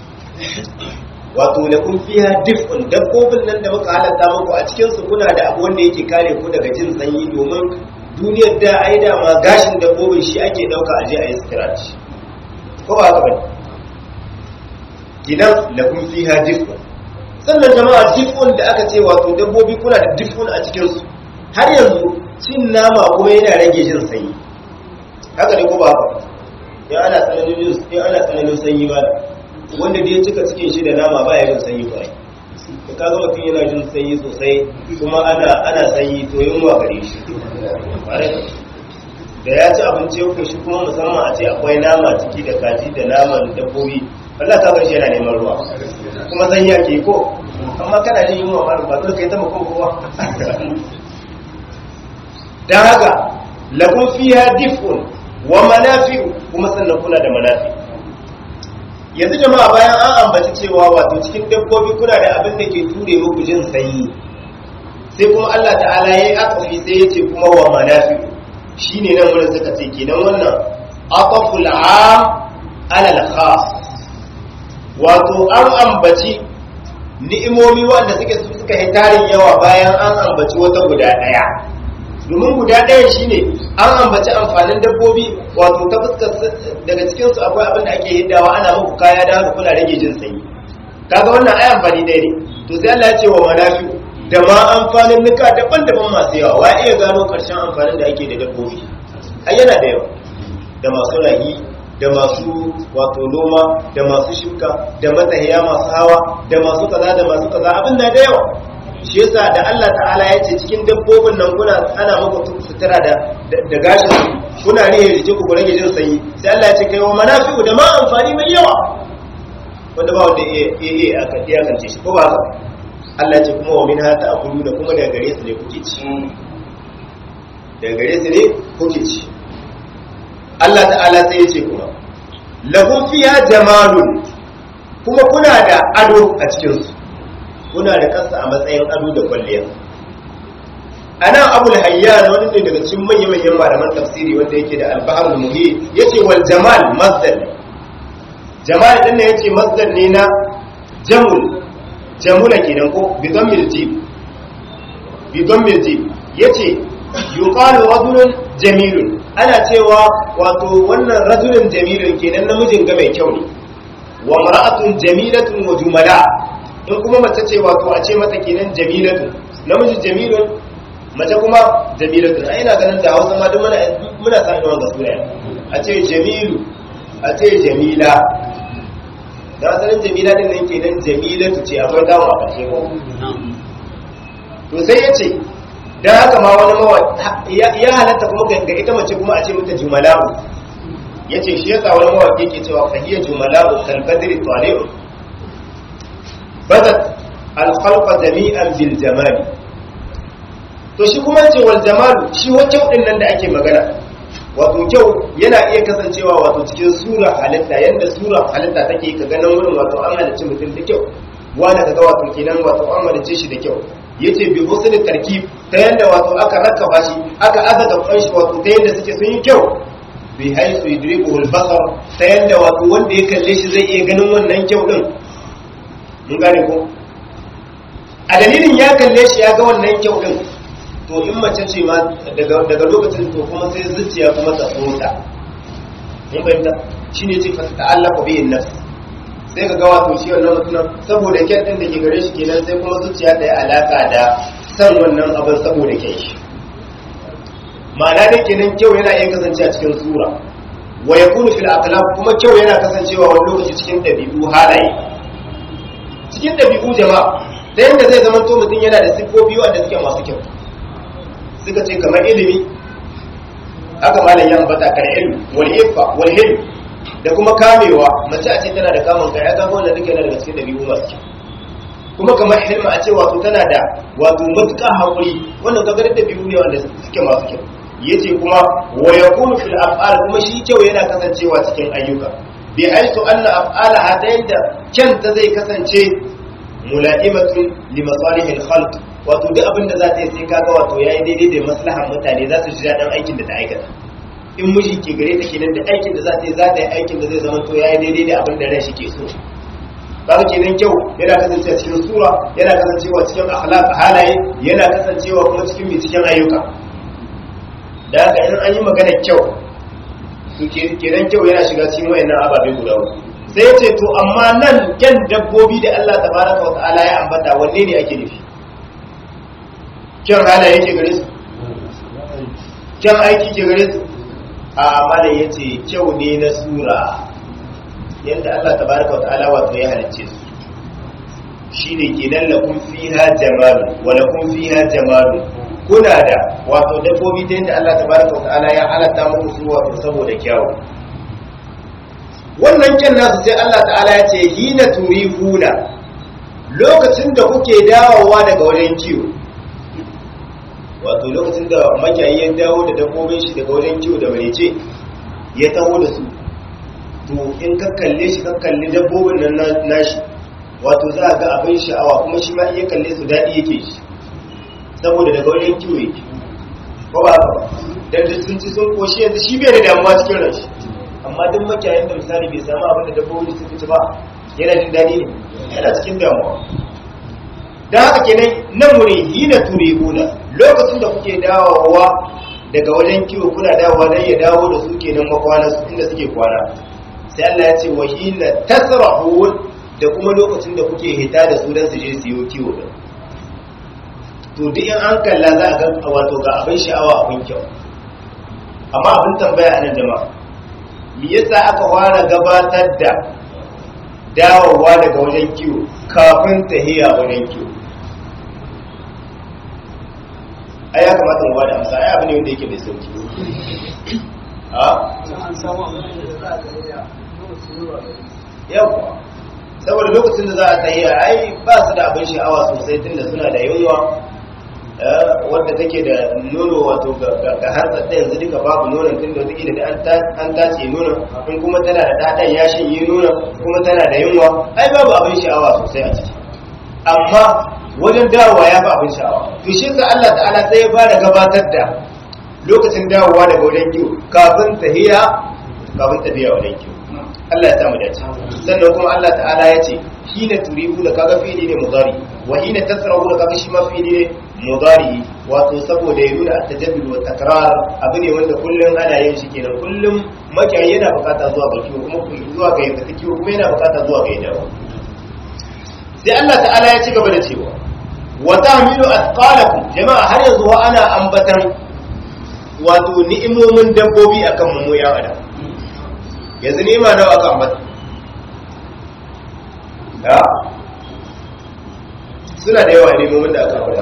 Speaker 1: wato lakum fiha dif'un dabbobin nan da muka halatta muku a cikin su kuna da abu wanda yake kare ku daga jin sanyi domin duniyar da ai da ma gashin dabbobin shi ake dauka aje a yi sutura da shi ko ba haka bane kidan lakum fiha dif'un sannan jama'a dif'un da aka ce wato dabbobi kuna da dif'un a cikin su har yanzu cin nama kuma yana rage jin sanyi haka ne ko ba haka in ana tsananin in ana tsananin sanyi ba wanda da ya cika cikin shi da nama ba ya jin sanyi ba da kaga mutum yana jin sanyi sosai kuma ana ana sanyi to yunwa gare shi da ya ci abinci yau shi kuma musamman a ce akwai nama ciki da kaji da naman dabbobi Allah ta bar shi yana neman ruwa kuma sanyi ake ko amma kana jin yunwa ma ba zai kai ta makon kowa dan haka lakum fiha dif'un wa manafi'u kuma sannan kuna da manafi yanzu jama'a bayan an ambaci cewa wato cikin dabbobi kuna da abin da ke ture muku jin sanyi sai kuma Allah ta'ala yayi akafi sai ya ce kuma wa manafi'u shine nan wurin suka ce kenan wannan aqaful am ala al-khas wato an ambaci ni'imomi wanda suke suka yi tarin yawa bayan an ambaci wata guda daya domin guda ɗaya shine an ambaci amfanin dabbobi wato ta fuskar daga cikinsu akwai abin da ake hiddawa ana muku kaya da haka kuna rage jin sanyi kaga wannan ai amfani ɗaya ne to sai Allah ya ce wa manafi da ma amfanin nuka daban-daban masu yawa wa iya gano ƙarshen amfanin da ake da dabbobi ai yana da yawa da masu rahi da masu wato noma da masu shuka da matsayiya masu hawa da masu kaza da masu kaza abin na da yawa shi yasa da Allah ta'ala ya ce cikin dabbobin nan kuna ana muku sutura da da gashin kuna ne ya jike ku rage jin sanyi sai Allah ya ce kai wa manafi'u da ma amfani mai yawa wanda ba wanda iya iya aka iya kance shi ko ba haka Allah ya ce kuma wa min hata akulu da kuma daga gare su ne kuke ci daga gare su ne kuke ci Allah ta'ala sai ya ce kuma lahum fiha jamalun kuma kuna da ado a cikin su kuna da kansa a matsayin ado da kwalliya anan abul hayyan wani ne daga cikin manyan manyan malaman tafsiri wanda yake da al-bahr al-muhit yace wal jamal masdar jamal din ne yace masdar ne na jamul jamula kenan ko bi dhammil jim bi dhammil jim yace yuqalu rajulun jamilun ana cewa wato wannan rajulun jamilun kenan namijin ga mai kyau ne wa mar'atun jamilatun wa jumala in kuma mace ce wato a ce mata kenan jamilatun namiji jamilun mace kuma jamilatun ai ina ganin da Hausa ma duk muna muna sa irin wannan suna a ce jamilu a ce jamila da asalin jamila din nan kenan jamilatu ce akwai dawo a ƙarshe ko to sai ya ce dan haka ma wani mawa ya halatta kuma ga ita mace kuma a ce mata jumala'u yace shi yasa wani mawaki yake cewa fahiya jumala'u kal badri tali'u badat al khalqa jami'an bil jamal to shi kuma ce wal jamalu shi wa kyau din nan da ake magana wato kyau yana iya kasancewa wato cikin sura halitta yanda sura halitta take ka ganin wurin wato an halicci mutum da kyau wanda kaga wato kenan wato an halicce shi da kyau yace bi husn tarkib ta yanda wato aka rakaba shi aka azaga kan shi wato ta yanda suke sun yi kyau bi haisu yudriku al-basar ta yanda wato wanda ya kalle shi zai iya ganin wannan kyau din mun gane ko a dalilin ya kalle shi ya ga wannan kyau din to in mace ce ma daga daga lokacin to kuma sai zuciya kuma ta tsota mun fahimta shine ce fa ta'allaqu bi nafs sai ka ga wato shi wannan mutumin saboda kyan din da ke gare shi kenan sai kuma zuciya ta yi alaka da san wannan abin saboda kyan shi ma'ana da kenan kyau yana iya kasance a cikin sura wa yakunu fil aqlab kuma kyau yana kasancewa wani lokaci cikin dabi'u halaye cikin dabi'u jama'a ta yanda zai zama to mutum yana da siffofi wanda suke masu kyau suka ce kamar ilimi haka malam ya ambata kar ilmi wal iffa wal hilm da kuma kamewa mace a ce tana da kamun kai ya ga wannan duka yana daga cikin dabi'u masu kyau kuma kamar hilma a ce wato tana da wato matuƙa haƙuri wannan kaga da dabi'u ne wanda suke masu kyau yace kuma wa yakunu fil af'al kuma shi kyau yana kasancewa cikin ayyuka bi aitu anna af'ala hadain da kyanta zai kasance mula'imatun li masalihil khalq wato duk abin da za ta yi sai kaga wato yayi daidai da maslahan mutane za su ji daɗin aikin da ta aikata in miji ke gare ta kenan da aikin da za ta yi za ta yi aikin da zai zama to yayi daidai da abin da ran shi ke so kaga kenan kyau yana kasancewa cikin sura yana kasancewa cikin akhlaq halaye yana kasancewa kuma cikin mai cikin ayyuka da haka in an yi magana kyau to kenan kyau yana shiga cikin wayannan ababe guda uku sai ya ce to amma nan kyan dabbobi da Allah tabaraka wa ta'ala ya ambata wanne ne ake nufi kyan halaye yake gare su kyan aiki ke gare su a malam yace kyau ne na sura yadda Allah tabaraka wa ta'ala wato ya halicce su shine kenan lakum fiha jamalu wa lakum fiha jamalu kuna da wato dabbobi ta yadda Allah tabaraka wa ta'ala ya halatta muku su wato saboda kyawu wannan kyan nasu sai Allah ta'ala ya ce hina turihuna lokacin da kuke dawowa daga wajen kiwo wato lokacin da makiyayi ya dawo da dabbobin shi daga wajen kiwo da marece ya taho da su to in ka kalle shi ka kalli dabbobin nan nashi wato za a ga abin sha'awa kuma shi ma iya kalle su daɗi yake shi saboda daga wajen kiwo yake ko ba ba dan da sun ci sun koshi yanzu shi bai da damuwa cikin ranshi amma duk makiyayin da misali bai samu abin da dabbobi sun ci ba yana jin daɗi ne yana cikin damuwa dan haka kenan nan wuri hina turihuna lokacin da kuke dawowa daga wajen kiwo kuna dawowa dan ya dawo da su kenan makwana su inda suke kwana sai Allah ya ce wa hina tasrahun da kuma lokacin da kuke hita da su dan su je su yi kiwo din to duk in an kalla za a ga wato ga abin sha'awa abin kyau amma abin tambaya a nan jama'a me yasa aka fara gabatar da dawowa daga wajen kiwo kafin tahiya wajen kiwo ai ya kamata mu bada amsa ai abu ne wanda yake mai sauki ha yawa saboda lokacin da za a tahiya ai ba su da abin sha'awa sosai tunda suna da yunwa wadda take da nono wato ga harsa ta yanzu duka babu nonon tun da take da an tace nonon in kuma tana da ɗaɗan ya shanye nonon kuma tana da yunwa ai babu abin sha'awa sosai a ciki amma wajen dawowa ya fi abin sha'awa to shi sa Allah ta'ala sai ya fara gabatar da lokacin dawowa daga wajen kiwo kafin tahiya kafin tafiya wajen kiwo Allah ya samu dace sannan kuma Allah ta'ala ya ce hina turibu da kaga fi'ili ne mudari wa hina tasrahu da kaga shi ma fi'ili ne mudari wato saboda ya nuna at-tajaddud wa takrar abu ne wanda kullum ana yin shi kenan kullum makiyayi yana bukata zuwa ga kiwo kuma zuwa ga yadda kiwo kuma yana bukata zuwa ga yadda sai Allah ta'ala ya ci gaba da cewa wa tahmilu athqalakum jama'a har yanzu wa ana ambatan wato ni'imomin dabbobi akan mu ya adam yanzu ni'ima nawa aka ambata da suna da yawa ni'imomin da aka ambata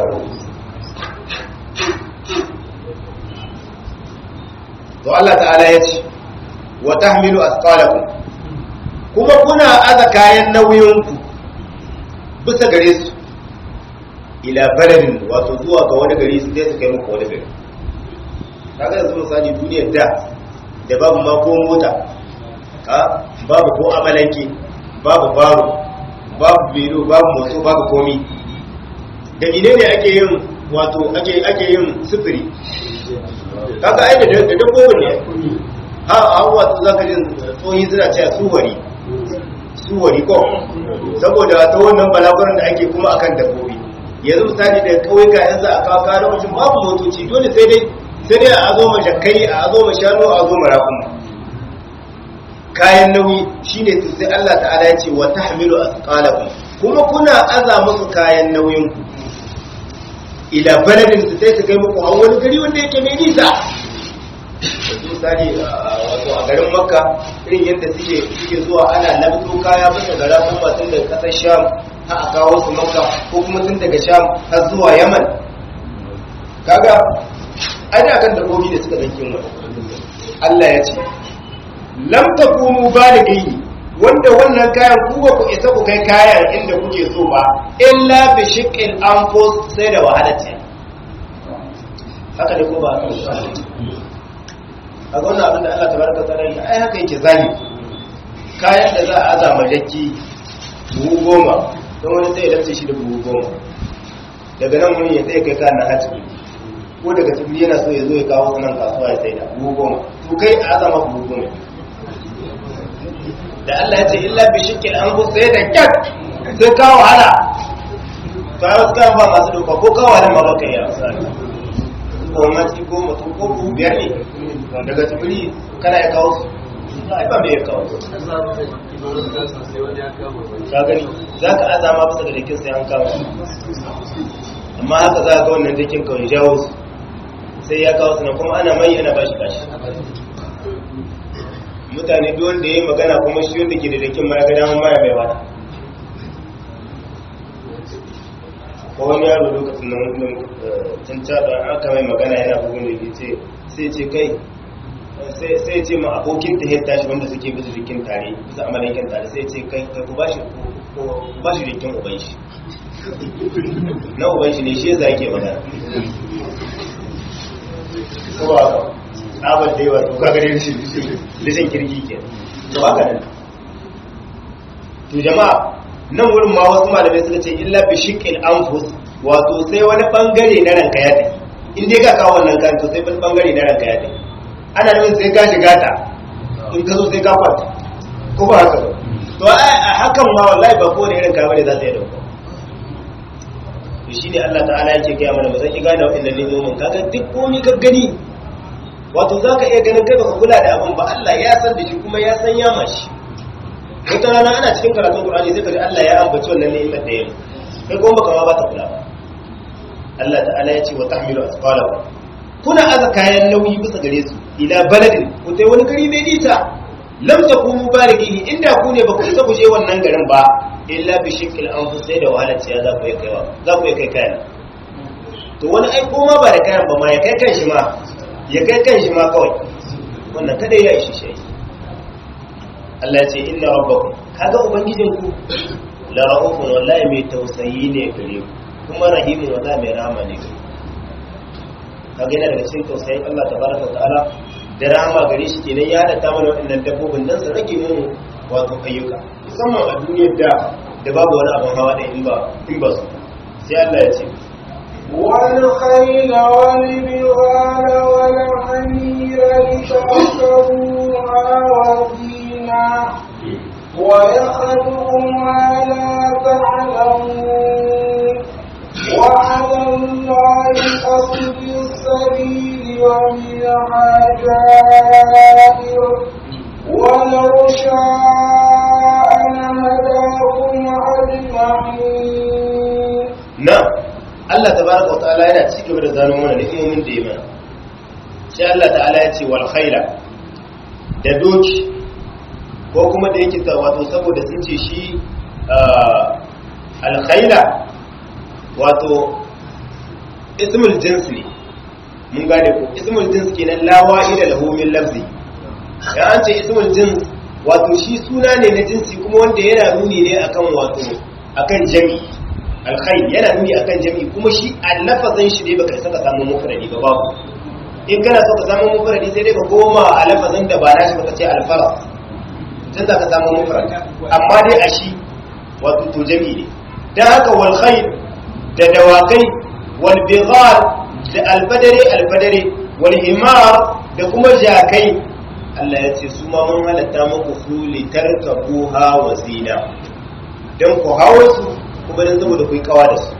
Speaker 1: to Allah ta'ala ya ce wa tahmilu athqalakum kuma kuna aza kayan nauyinku bisa gare su ila baladin wato zuwa ga wani gari su sai su kai muku wani gari kaga yanzu misali duniyar da da babu ma ko mota ka babu ko amalanke babu baro babu biro babu moto babu komi da ne ne ake yin wato ake ake yin sufuri kaga ai da da dabbobin ne a a wato zaka jin tsohi suna cewa suwari suwari ko saboda ta wannan balaguran da ake kuma akan dabbobi yanzu misali da kauyuka yanzu a kawo kawo lokacin babu motoci dole sai dai sai dai a zo ma jakkai a zo ma shanu a zo ma rakuma kayan nauyi shine to sai Allah ta'ala ya ce wa tahmilu asqalakum kuma kuna aza musu kayan nauyin ku ila baladin su sai su kai muku a wani gari wanda yake mai nisa yanzu misali wato a garin makka irin yadda suke suke zuwa ana labto kaya bisa ga rakuma tun daga kasar sham har a kawo su makka ko kuma tun daga sham har zuwa yaman kaga ai da kan dabbobi da suka zankin wani Allah ya ce lam takunu balighi wanda wannan kayan ku ba ku isa ku kai kayan inda kuke so ba illa bi shiqqil anfus sai da wahala ce haka ne ko ba haka a ga wannan abin da Allah tabaraka ta'ala ya ai haka yake zali kayan da za a azama jakki buhu goma don wani sai ya dace shi da buhu goma daga nan wani ya tsaye kai kayan na hajji ko daga tsibiri yana so ya zo ya kawo sunan kasuwa ya sai da buhu goma to kai a azama buhu goma da Allah ya ce illa bi shikil an bu sai da kyat sai ka wahala to ai wasu kayan ba masu doka ko ka wahala ma baka yi amsani ko mace ko mutum ko buhu biyar ne daga tsibiri kana ya kawo su ai ba mai ya kawo su ka gani za ka azama bisa ga dakin sai an kawo amma haka za ga wannan dakin kawai jawo su sai ya kawo su na kuma ana mai yana bashi bashi mutane duk wanda ya yi magana kuma shi wanda ke da dakin ma ya ga damar maya mai wata ko wani yaro lokacin nan can caɗa aka mai magana yana bugun da ke ce sai ce kai sai ce ma abokin ta yadda shi wanda suke bisa jikin tare bisa amalakin tare sai ce kai ku ba shi ba shi jikin uban shi na uban shi ne shi yasa yake magana ko ba ka tsabar da yawa to ka gare shi lishin kirki ke to haka nan to jama'a nan wurin ma wasu malamai suka ce illa bi shiqqil anfus wato sai wani bangare na ranka ya tafi in dai ka kawo wannan kan to sai wani bangare na ranka ya tafi ana nufin sai ka shiga ta in ka zo sai ka kwanta ko ba haka ba to a hakan ma wallahi ba kowane irin kama ne za ta yi dauka to shi ne Allah ta'ala yake gaya mana ba zan ki gane waɗannan nemomin kaga duk komi ka gani wato za ka iya ganin kai baka kula da abin ba Allah ya san da shi kuma ya san ya mashi wata rana ana cikin karatun Qur'ani sai ka ji Allah ya ambaci wannan ni'imar da yayi kai kuma baka ma ba ta kula ba Allah ta'ala ya ce wa tahmilu asqalakum kuna aza kayan nauyi bisa gare su ila baladin ku tai wani gari mai nisa lam takunu balighi inda ku ne ba ku isa ku je wannan garin ba illa bi shikil anfus sai da wahalar ciya za ku yi kaiwa za ku yi kai kayan to wani ai koma ba da kayan ba ma ya kai kan shi ma ya kai kan shi ma kawai wannan kada ya ishi shi Allah ya ce inna rabbakum kaga ubangijinku la rahufun wallahi mai tausayi ne gare ku kuma rahimun wallahi mai rahama ne gare ku kaga yana daga cikin tausayin Allah tabaraka ta'ala da rahama gare shi kenan ya hada mana waɗannan dabbobin dan su rage mu wato ayyuka musamman a duniyar da da babu wani abin hawa da in ba in ba su sai Allah ya ce
Speaker 2: والخيل والبغال والحمير لتركبوها وزينا ويخلق ما لا تعلمون وعلى الله قصد السبيل ومنها جائر ولو شاء لهداكم أجمعين
Speaker 1: na Allah tabaraka wa ta'ala yana ci gaba da zano mana ni'imomin da ya mana sai Allah ta'ala ya ce wal khaila da doki ko kuma da yake wato saboda sun ce shi al khaila wato ismul jins ne mun gane ko ismul jins kenan la wa'ida lahu min lafzi ya an ce ismul jins wato shi suna ne na jinsi kuma wanda yana nuni ne akan wato akan jami'i alkhair yana nuni akan jami'i kuma shi a lafazin shi ne baka isa ka samu mufradi ba babu in kana so ka samu mufradi sai dai ka goma a lafazin da ba nashi baka ce alfaras tun za ka samu mufradi amma dai a shi wato to jami'i ne dan haka wal khair da dawakai wal bighal da albadare albadare wal himar da kuma jakai Allah ya ce su ma mun halatta muku su litarkabuha wa zina dan ku hawo su kuma dan saboda ku yi kawa da su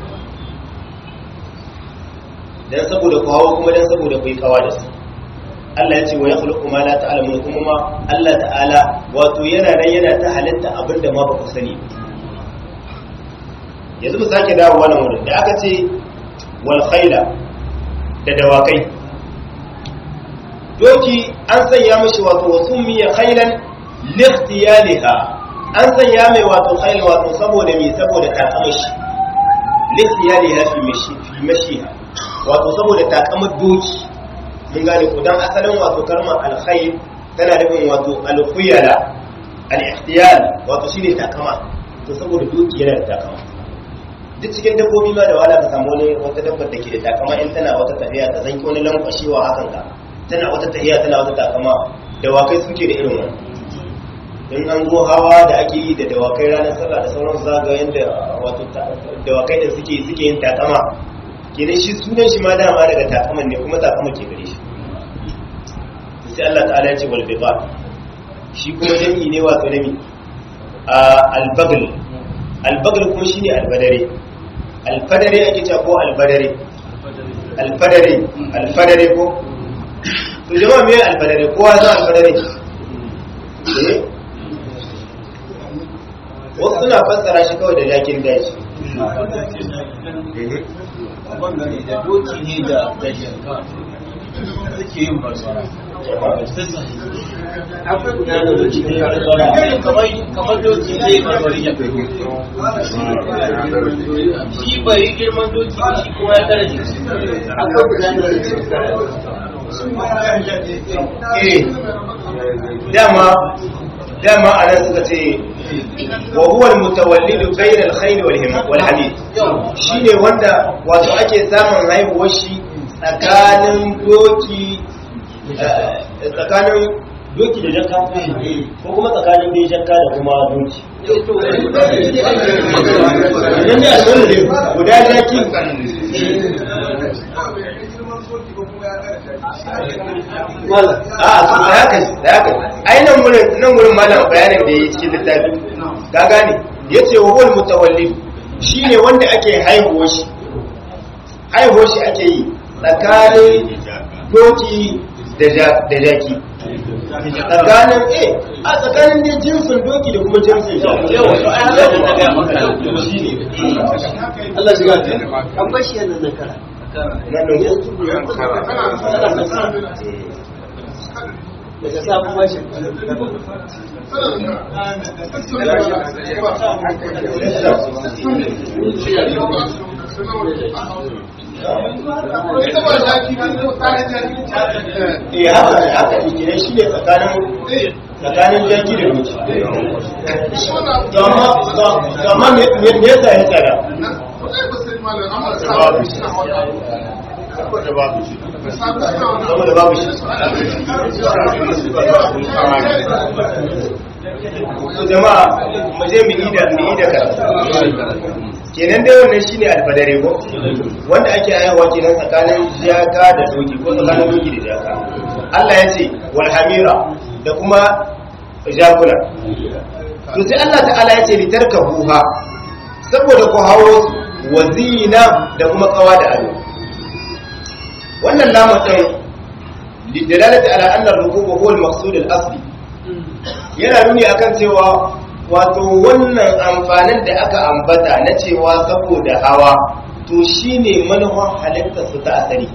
Speaker 1: dan saboda ku hawo kuma dan saboda ku yi kawa da su Allah ya ce wa yakhluqu ma la ta'lamun kuma ma Allah ta'ala wato yana nan yana ta halitta abinda ma ba ku sani yanzu mu sake dawo wannan wurin da aka ce wal khayla da dawakai doki an sanya mashi wato wasu miya khailan likhtiyaliha an sanya mai wato khail wato saboda me saboda takamashi likhtiyaliha fi mashi fi mashiha wato saboda takamar doki mun gane ko dan asalin wato kalmar alkhair tana nufin wato alkhuyala al-ikhtiyal wato shine takama to saboda doki yana da takama duk cikin dabbobi ma da wala ka samu wani wata dabbar da ke da takama in tana wata tafiya ta zanki wani lankwashewa hakan ka tana wata tahiya tana wata takama dawakai suke da irin wani in an zo hawa da ake yi da dawakai ranar sallah da sauransu za ga yadda wato dawakai da suke suke yin takama kenan shi sunan shi ma dama daga takaman ne kuma takama ke gare shi sai Allah ta'ala ya ce wal biqa shi kuma jami'i ne wato nami al-bagl al-bagl kuma shine al-badare al-fadare ake cewa ko al-badare al-fadare al-fadare ko to jama'a me alfadare kowa za alfadare eh wasu suna fassara shi kawai da jakin daji
Speaker 3: bangare da doki ne da da shanka suke yin barbara akwai guda da doki ne da kamar kamar doki zai barbari ya shi bai girman doki ba shi kuma ya tara jiki akwai guda da
Speaker 1: eh dama dama anan suka ce wa huwa almutawallidu bayna alkhayl wal himam wal hadid shine wanda wato ake samun haihuwar shi tsakanin doki tsakanin doki da jakka ko kuma tsakanin dai jakka da kuma doki idan ya zo ne guda jaki a su da haka da haka ai nan wurin nan wurin malam bayanin da yake cikin littafi ka gane yace wa huwal mutawallid shine wanda ake haihuwa shi haihuwa shi ake yi tsakanin doki da jaki tsakanin eh a tsakanin ne jinsin doki da kuma jinsin jaki yawa to ai haka da ga maka shine
Speaker 3: Allah shiga ta an bashi yana da kara
Speaker 1: nan ne
Speaker 3: daga sabon bashi
Speaker 1: eh haka haka ne kenan shine tsakanin tsakanin jaki da doki to amma to amma me me me yasa ya tsara saboda babu shi to jama'a mu je mu yi da mu yi da karatu kenan dai wannan shine alfadare ko wanda ake haihuwa kenan tsakanin jaka da doki ko tsakanin doki da jaka Allah ya ce wal hamira da kuma jakuna to sai Allah ta'ala ya ce litarkabuha saboda ku hawo wazina da kuma kawa da ado wannan lamun din lidalalati ala anna ar-rukuba huwa al-maqsud al-asli yana nuni akan cewa wato wannan amfanin da aka ambata na cewa saboda hawa to shine manufar halittar su ta asali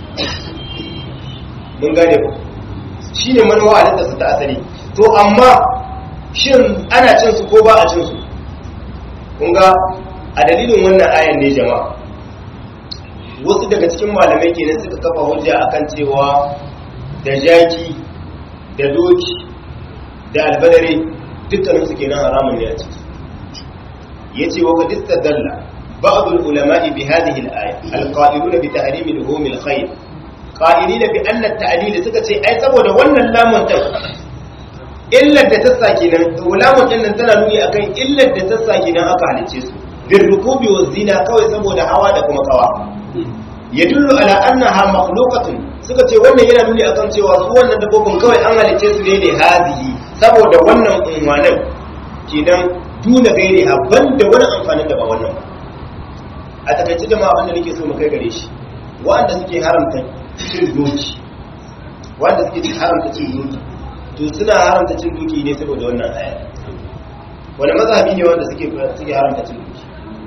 Speaker 1: mun gane ku shine manufar halittar su ta asali to amma shin ana cin su ko ba a cin su kun ga a dalilin wannan ayan ne jama'a wasu daga cikin malamai kenan suka kafa hujja akan cewa da jaki da doki da albadare dukkanin su kenan haramun ne a ciki yace wa qad istadalla بعض العلماء بهذه الآية القائلون بتحريم لحوم الخيل قائلين بأن التعليل سكتي أي سبب وانا اللام تك إلا تتساكنا ولام تنن تنالوني أكي إلا تتساكنا أكا على الجسم بالركوب والزنا كوي سبب هوا لكم كوا يدل على أنها مخلوقة سكتي وانا ينالوني أكام سوى سوانا دبوكم كوي أنها لجسم لهذه سبب وانا أموانا كنا دون غيرها بند وانا أنفانا دبا وانا a takaice jama'a wanda nake so mu kai gare shi wanda suke haramta cin doki wanda suke haramta cin doki to suna haramta cin doki ne saboda wannan aya wani mazhabi ne wanda suke suke haramta cin doki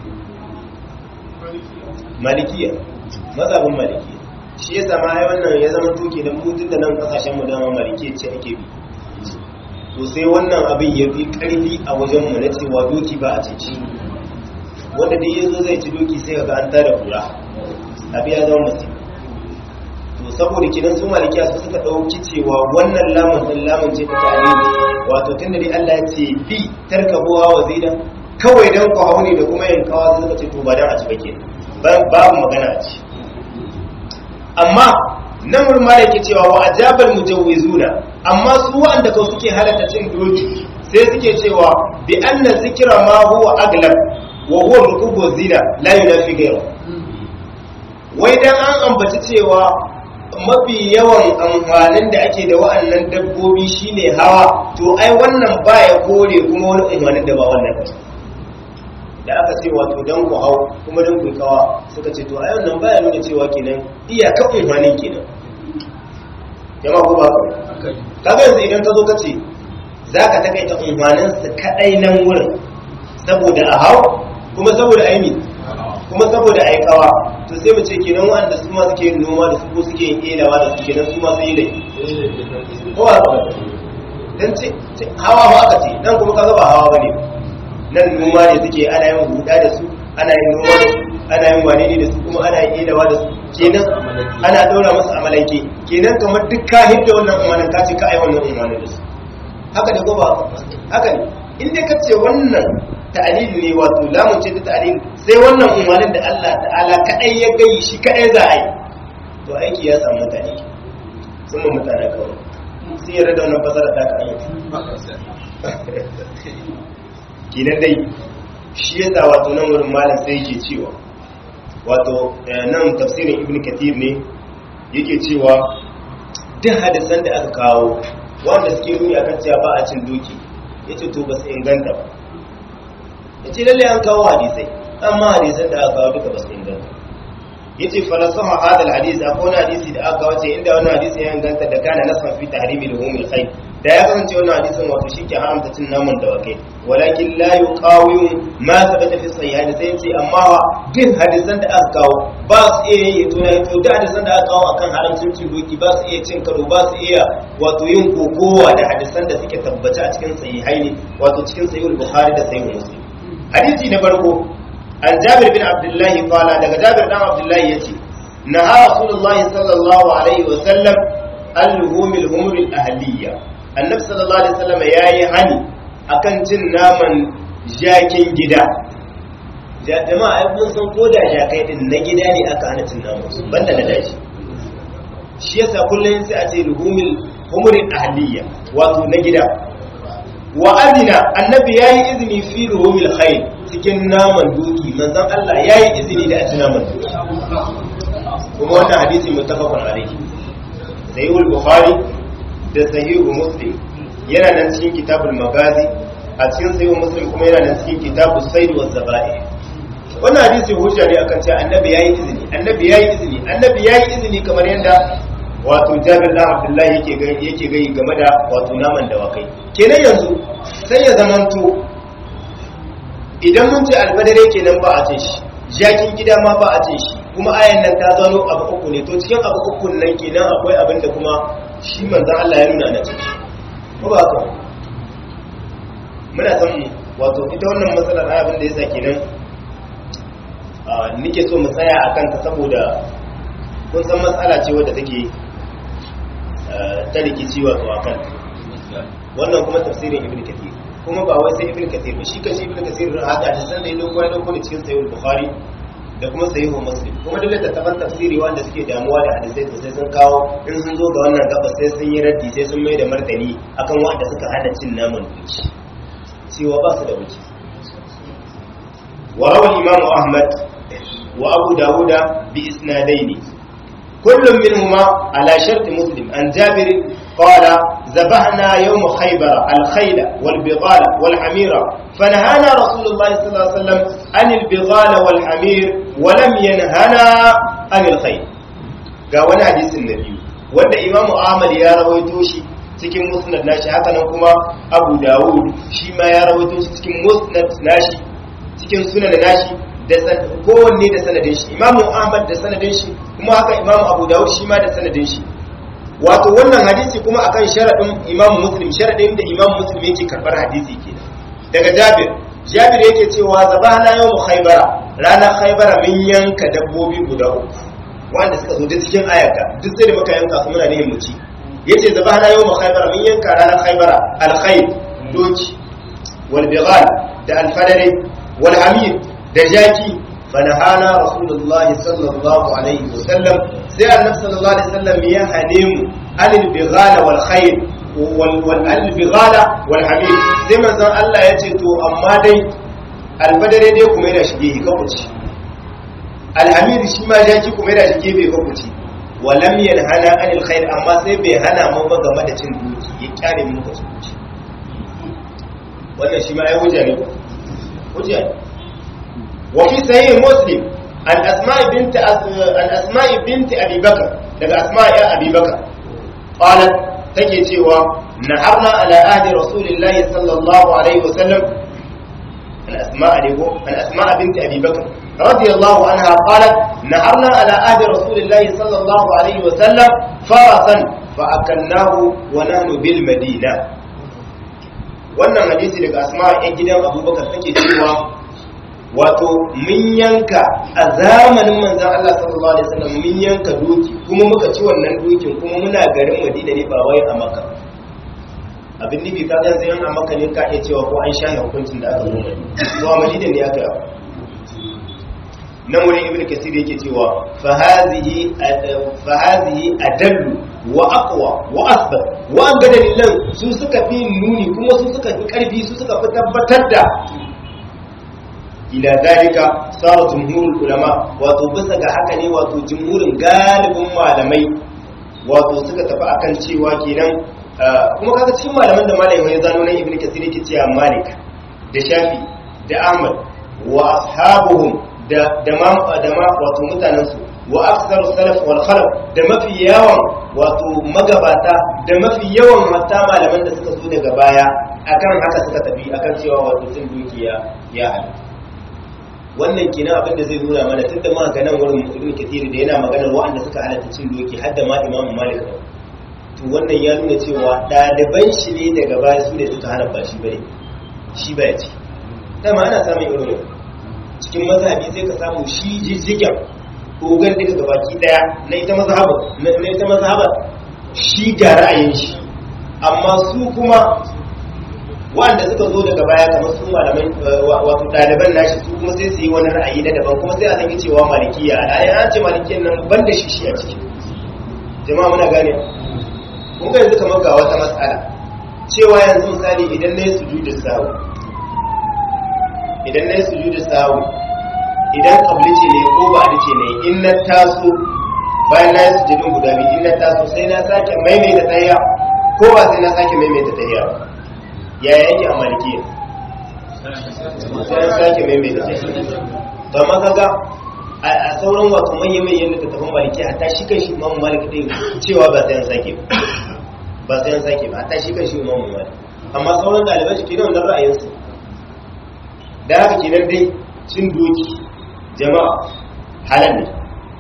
Speaker 1: malikiya mazhabin malikiya shi yasa ma ai wannan ya zama doki da mutun da nan kasashen mu dama malikiya ce ake bi to sai wannan abin ya fi karfi a wajen mu na cewa doki ba a cici wanda dai yanzu zai ci doki sai ga an tada kura abi ya zama musu to saboda kidan su malikiya su suka dauki cewa wannan lamun din lamun ce ta tare wato tunda dai Allah ya ce bi tarkabuwa wa zina kawai dan ku hauni da kuma yin kawa suka ce to ba dan a ci bake babu magana a ci amma nan wurin ma yake cewa wa ajabal mujawizuna amma su wanda kawai suke halatta cin doki sai suke cewa bi anna zikra ma huwa aglab wa huwa rukubu zina la yunafi ghayra wai dan an ambaci cewa mafi yawan amfanin da ake da wa'annan dabbobi shine hawa to ai wannan baya kore kuma wani amfanin da ba wannan ba da aka ce wato dan ku hau kuma dan ku kawa suka ce to ai wannan baya nuna cewa kenan iyaka amfanin kenan jama'a ko ba ka kaga yanzu idan ka zo ka ce zaka takaita amfanin su kadai nan wurin saboda a hau kuma saboda aini kuma saboda aikawa to sai mu ce kenan wanda su ma suke yin noma da su ko suke yin elawa da su kenan su ma sun yi dai ko ba ka dan ce hawa ba aka ce nan kuma kaga ba hawa bane nan noma ne suke ana yin huda da su ana yin noma da su ana yin wane ne da su kuma ana yin elawa da su kenan ana daura musu amalanke kenan kamar duk ka hidda wannan umarnin ka ce ka ai wannan umarnin da su haka ne ko ba haka ne in dai ka ce wannan ta'alil ne wato lamun ce ta ta'alil sai wannan umarnin da Allah ta'ala kadai ya gayi shi kadai za a yi to aiki ya samu mutane sun mun mutane kawai sun yarda da wannan fasara ta kan kinan dai shi yasa wato nan wurin malam sai yake cewa wato nan tafsirin ibn kathir ne yake cewa duk hadisan da aka kawo wanda suke nuni akan cewa ba a cin doki yace to ba su inganta ba ya ce lalle an kawo hadisai amma hadisan da aka kawo duka ba su inganta ya ce falasaha hadal hadis akwai wani hadisi da aka kawo ce inda wani hadisi ya inganta da kana nasan fi tahrimi da humil khair da ya kasance wannan hadisin wato shi ke haramta cin naman dawakai walakin la yuqawimu ma sabata fi sahihaini sai ce amma wa duk hadisan da aka kawo ba su iya yin to na to da hadisan da aka kawo akan haramcin cin doki ba su iya cin karo ba su iya wato yin kokowa da hadisan da suke tabbace a cikin sahihaini wato cikin sahihul bukhari da sahihul muslim hadisi na farko an jabir bin abdullahi qala daga jabir dan abdullahi yace naha rasulullahi sallallahu alaihi wa sallam al-humil humur al-ahliyya annabi sallallahu alaihi wasallam yayi hani akan cin naman jakin gida jama'a ai kun san ko da jakai din na gida ne aka hana cin naman su banda na daji shi yasa kullun sai a ce luhumil humur al-ahliyya wato na gida wa adina annabi yayi izini fi ruhumil khayl cikin naman doki manzon Allah yayi izini da a ci naman doki kuma wannan hadisi muttafaqun alayhi sahihul bukhari da sahihu muslim yana nan cikin kitabul magazi a cikin sahihu muslim kuma yana nan cikin kitabus sayd waz zaba'i wannan hadisi hujja ne akan cewa annabi yayi izini annabi yayi izini annabi yayi izini kamar yanda wato jabir dan abdullahi yake ga yake ga game da wato naman dawakai kenan yanzu sai ya zamanto idan mun ce albadare kenan ba a ce shi jakin gida ma ba a ce shi kuma ayan nan ta zano abu uku ne to cikin abu uku nan kenan akwai abin da kuma shi manzon Allah ya nuna na ciki ko ba haka muna san wato ita wannan matsalar abin da yasa kenan nike so mu tsaya akan ta saboda kun san matsala ce wadda take ta rikici wato akan wannan kuma tafsirin ibn kathir kuma ba wai sai ibn kathir ba shi kashi ibn kathir haka da san da ya dauko ya dauko ne cikin sahih bukhari da kuma sahihu muslim kuma duk littattafan tafsiri wanda suke damuwa da hadisai to sai sun kawo in sun zo ga wannan gaba sai sun yi raddi sai sun mai da martani akan wanda suka hada cin naman duki cewa ba su da wuce wa rawal imam ahmad wa abu dawuda bi isnadaini kullum minhuma ala shart muslim an jabir qala ذبحنا يوم خيبر الخيل والبغال والحمير فنهانا رسول الله صلى الله عليه وسلم عن البغال والحمير ولم ينهنا عن الخيل ga wani hadisin na biyu wanda imamu ahmad ya rawaito shi cikin musnad nashi haka nan kuma abu dawud shi ma ya rawaito shi cikin musnad nashi cikin sunan nashi da kowanne da sanadin shi imamu ahmad da sanadin shi kuma haka imamu abu dawud shi ma da sanadin shi wato wannan hadisi kuma akan sharadin imamu muslim sharadin da imamu muslim yake karbar hadisi ke daga jabir jabir yake cewa zabana yau khaybara ranar khaybara mun yanka dabbobi guda uku wanda suka zo da cikin ayaka duk sai da muka yanka su muna nihin mu ci yace zabana yau khaybara mun yanka ranar khaybara al-khayl doki wal bighal da al-fadari wal hamid da jaki fanahana rasulullahi sallallahu alaihi wasallam sai annabi sallallahu alaihi wasallam ya hane mu anil bighala wal khayl wal wal al bighala wal hamid sai manzon Allah ya ce to amma dai albadare dai kuma yana shige ka kuci alhamid shi ma jaki kuma yana shige bai ka kuci walam yanhana anil khayl amma sai bai hana mu ba game da cin duki ya kyare mu ka kuci wannan shi ma ai hujja ne hujja ne وفي صحيح مسلم عن أسماء بنت أس... عن أسماء بنت أبي بكر لك أسماء يا أبي بكر قالت تجي سوى نحرنا على عهد رسول الله صلى الله عليه وسلم عن أسماء عن أسماء بنت أبي بكر رضي الله عنها قالت نحرنا على عهد رسول الله صلى الله عليه وسلم فرسا فأكلناه ونحن بالمدينة wannan hadisi daga asma yan gidan abubakar take cewa wato mun yanka a zamanin manzan Allah sallallahu alaihi wasallam mun yanka doki kuma muka ci wannan dokin kuma muna garin Madina ne ba wai a Makka abin nufi ka ga zai a Makka ne ka iya cewa ko an shahe hukuncin da aka zo to a Madina ne aka yi nan wurin ibnu kasir yake cewa fa hadhihi fa hadhihi adallu wa aqwa wa asbat wa an ga dalilan su suka fi nuni kuma su suka fi karfi su suka fi tabbatar da ila dalika sara jumhurul ulama wato bisa ga haka ne wato jumhurin galibin malamai wato suka tafi akan cewa kenan kuma kaga cikin malaman da malamai ya zano nan ibnu kasir yake cewa malik da shafi da ahmad wa ashabuhum da da ma da ma wato mutanen su wa aktsaru salaf wal khalaf da mafi yawan wato magabata da mafi yawan hatta malaman da suka zo daga baya akan haka suka tafi akan cewa wato sun dukiya ya halatta wannan kenan abin da zai nuna mana tunda ma ga nan wurin ibn kathir da yana maganar wa'anda suka halatta cin doki har da ma imam malik to wannan ya nuna cewa ɗaliban shi ne daga baya su ne suka hana ba shi bane shi baya ce dama ana samun irin cikin mazhabi sai ka samu shi jijjigen dogon daga gabaki daya na ita mazhaba na ita mazhaba shi ga ra'ayin shi amma su kuma wanda suka zo daga baya kamar su malamai wato ɗaliban nashi su kuma sai su yi wani ra'ayi na daban kuma sai a zangi cewa malikiya al'ayi an ce malikiyan nan ban da shi shi a ciki jama'a muna gane kun ga yanzu kamar ga wata matsala cewa yanzu misali idan na yi sujudu sahu idan na yi sujudu sahu idan kabli ce ne ko ba ce ne in na taso bayan na yi sujudun guda biyu in na taso sai na sake maimaita tahiya ko ba sai na sake maimaita tahiya ba yaya yake a malikiya sai an sake maimaita tahiya ba ma kaga a sauran wato manyan manyan da tattafan maliki hatta shi kan shi imamu malik din cewa ba sai an sake ba sai an sake ba hatta shi kan shi imamu malik amma sauran ɗaliban shi kenan wannan ra'ayinsu da haka kenan dai cin doki jama'a halal ne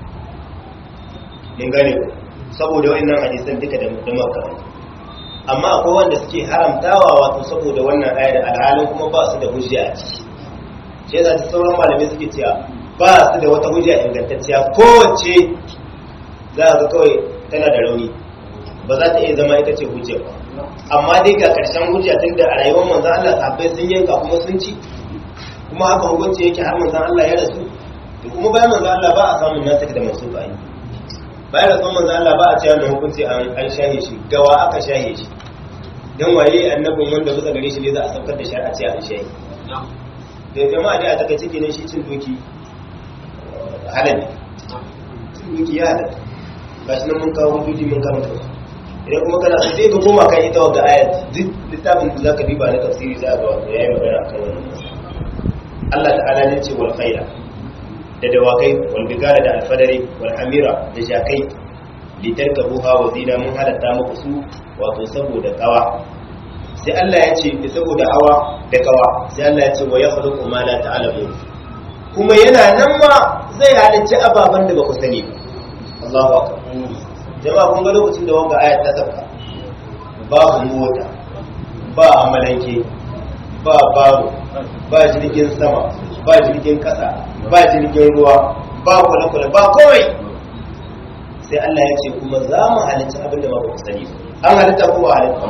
Speaker 1: mun gane ku saboda wa'annan hadisan duka da da makaranta amma akwai wanda suke haramtawa wato saboda wannan ayar alhalin kuma ba su da hujja a ciki shi yasa ta sauran malamai suke cewa ba su da wata hujja ingantacciya kowace za ga kawai tana da rauni ba za ta iya zama ita ce hujja ba amma dai ga karshen hujja tun da a rayuwar manzan Allah sahabbai sun yanka kuma sun ci kuma haka hukunci yake har manzan Allah ya rasu to kuma bayan manzan Allah ba a samun nasa da masu bayi bayan rasuwar manzan Allah ba a cewa na hukunci an shahe shi gawa aka shahe shi dan waye annabin wanda bisa gare shi ne za a saukar da shari'a ce an shahe da jama'a dai a taka ciki ne shi cin doki halal ne cin doki ya halal ga shi nan mun kawo hujjoji mun karanta su idan kuma kana sai ka koma kan ita wadda ayat duk littafin da zaka duba na tafsiri za ga wato yayi magana akan wannan Allah ta'ala ne ce wal khayla da dawakai wal bigala da alfadari wal hamira da jakai litarkabuha wa zina mun halatta muku su wato saboda kawa sai Allah ya ce saboda hawa da kawa sai Allah ya ce wa yakhluqu ma la ta'lamun kuma yana nan ma zai halicci ababen da ba ku sani ba Allahu akbar jama'a kun ga lokacin da wanga ayat ta sauka babu mota ba amalanke ba baro ba jirgin sama ba jirgin kasa ba jirgin ruwa ba kwale-kwale ba kawai sai Allah ya ce kuma za mu halitta abinda ba ku sani an halitta ko ba halitta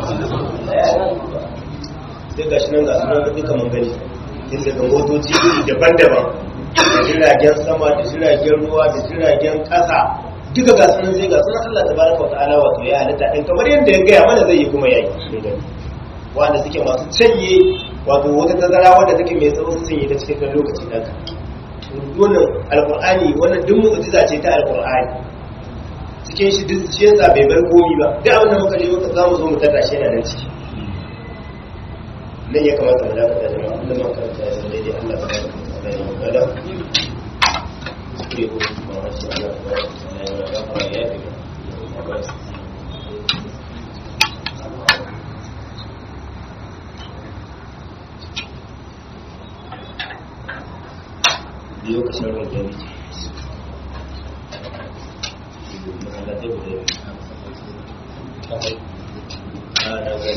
Speaker 1: sai ga shi nan ga sunan da duka mun gani tun daga motoci iri daban-daban da jiragen sama da jiragen ruwa da jiragen kasa duka ga sunan sai ga sunan Allah tabaraka wata'ala wato ya halitta din kamar yadda ya gaya mana zai yi kuma yayi wanda suke masu canye wato wata tazara wanda take mai tsawo su canye ta cikin kan lokaci dan ka wannan alqur'ani wannan duk mu'jiza ce ta alqur'ani cikin shi duk shi yasa bai bar komi ba duk abin da muka je muka zamu zo mu tada shi yana nan ciki nan ya kamata mu dakata jama'a Allah ma karanta ya zama daidai Allah tabaraka wata'ala ya magana kure ko kuma wasu Allah tabaraka wata'ala ya magana biyo ka shan rage ne mahallatai guda biyu a na gani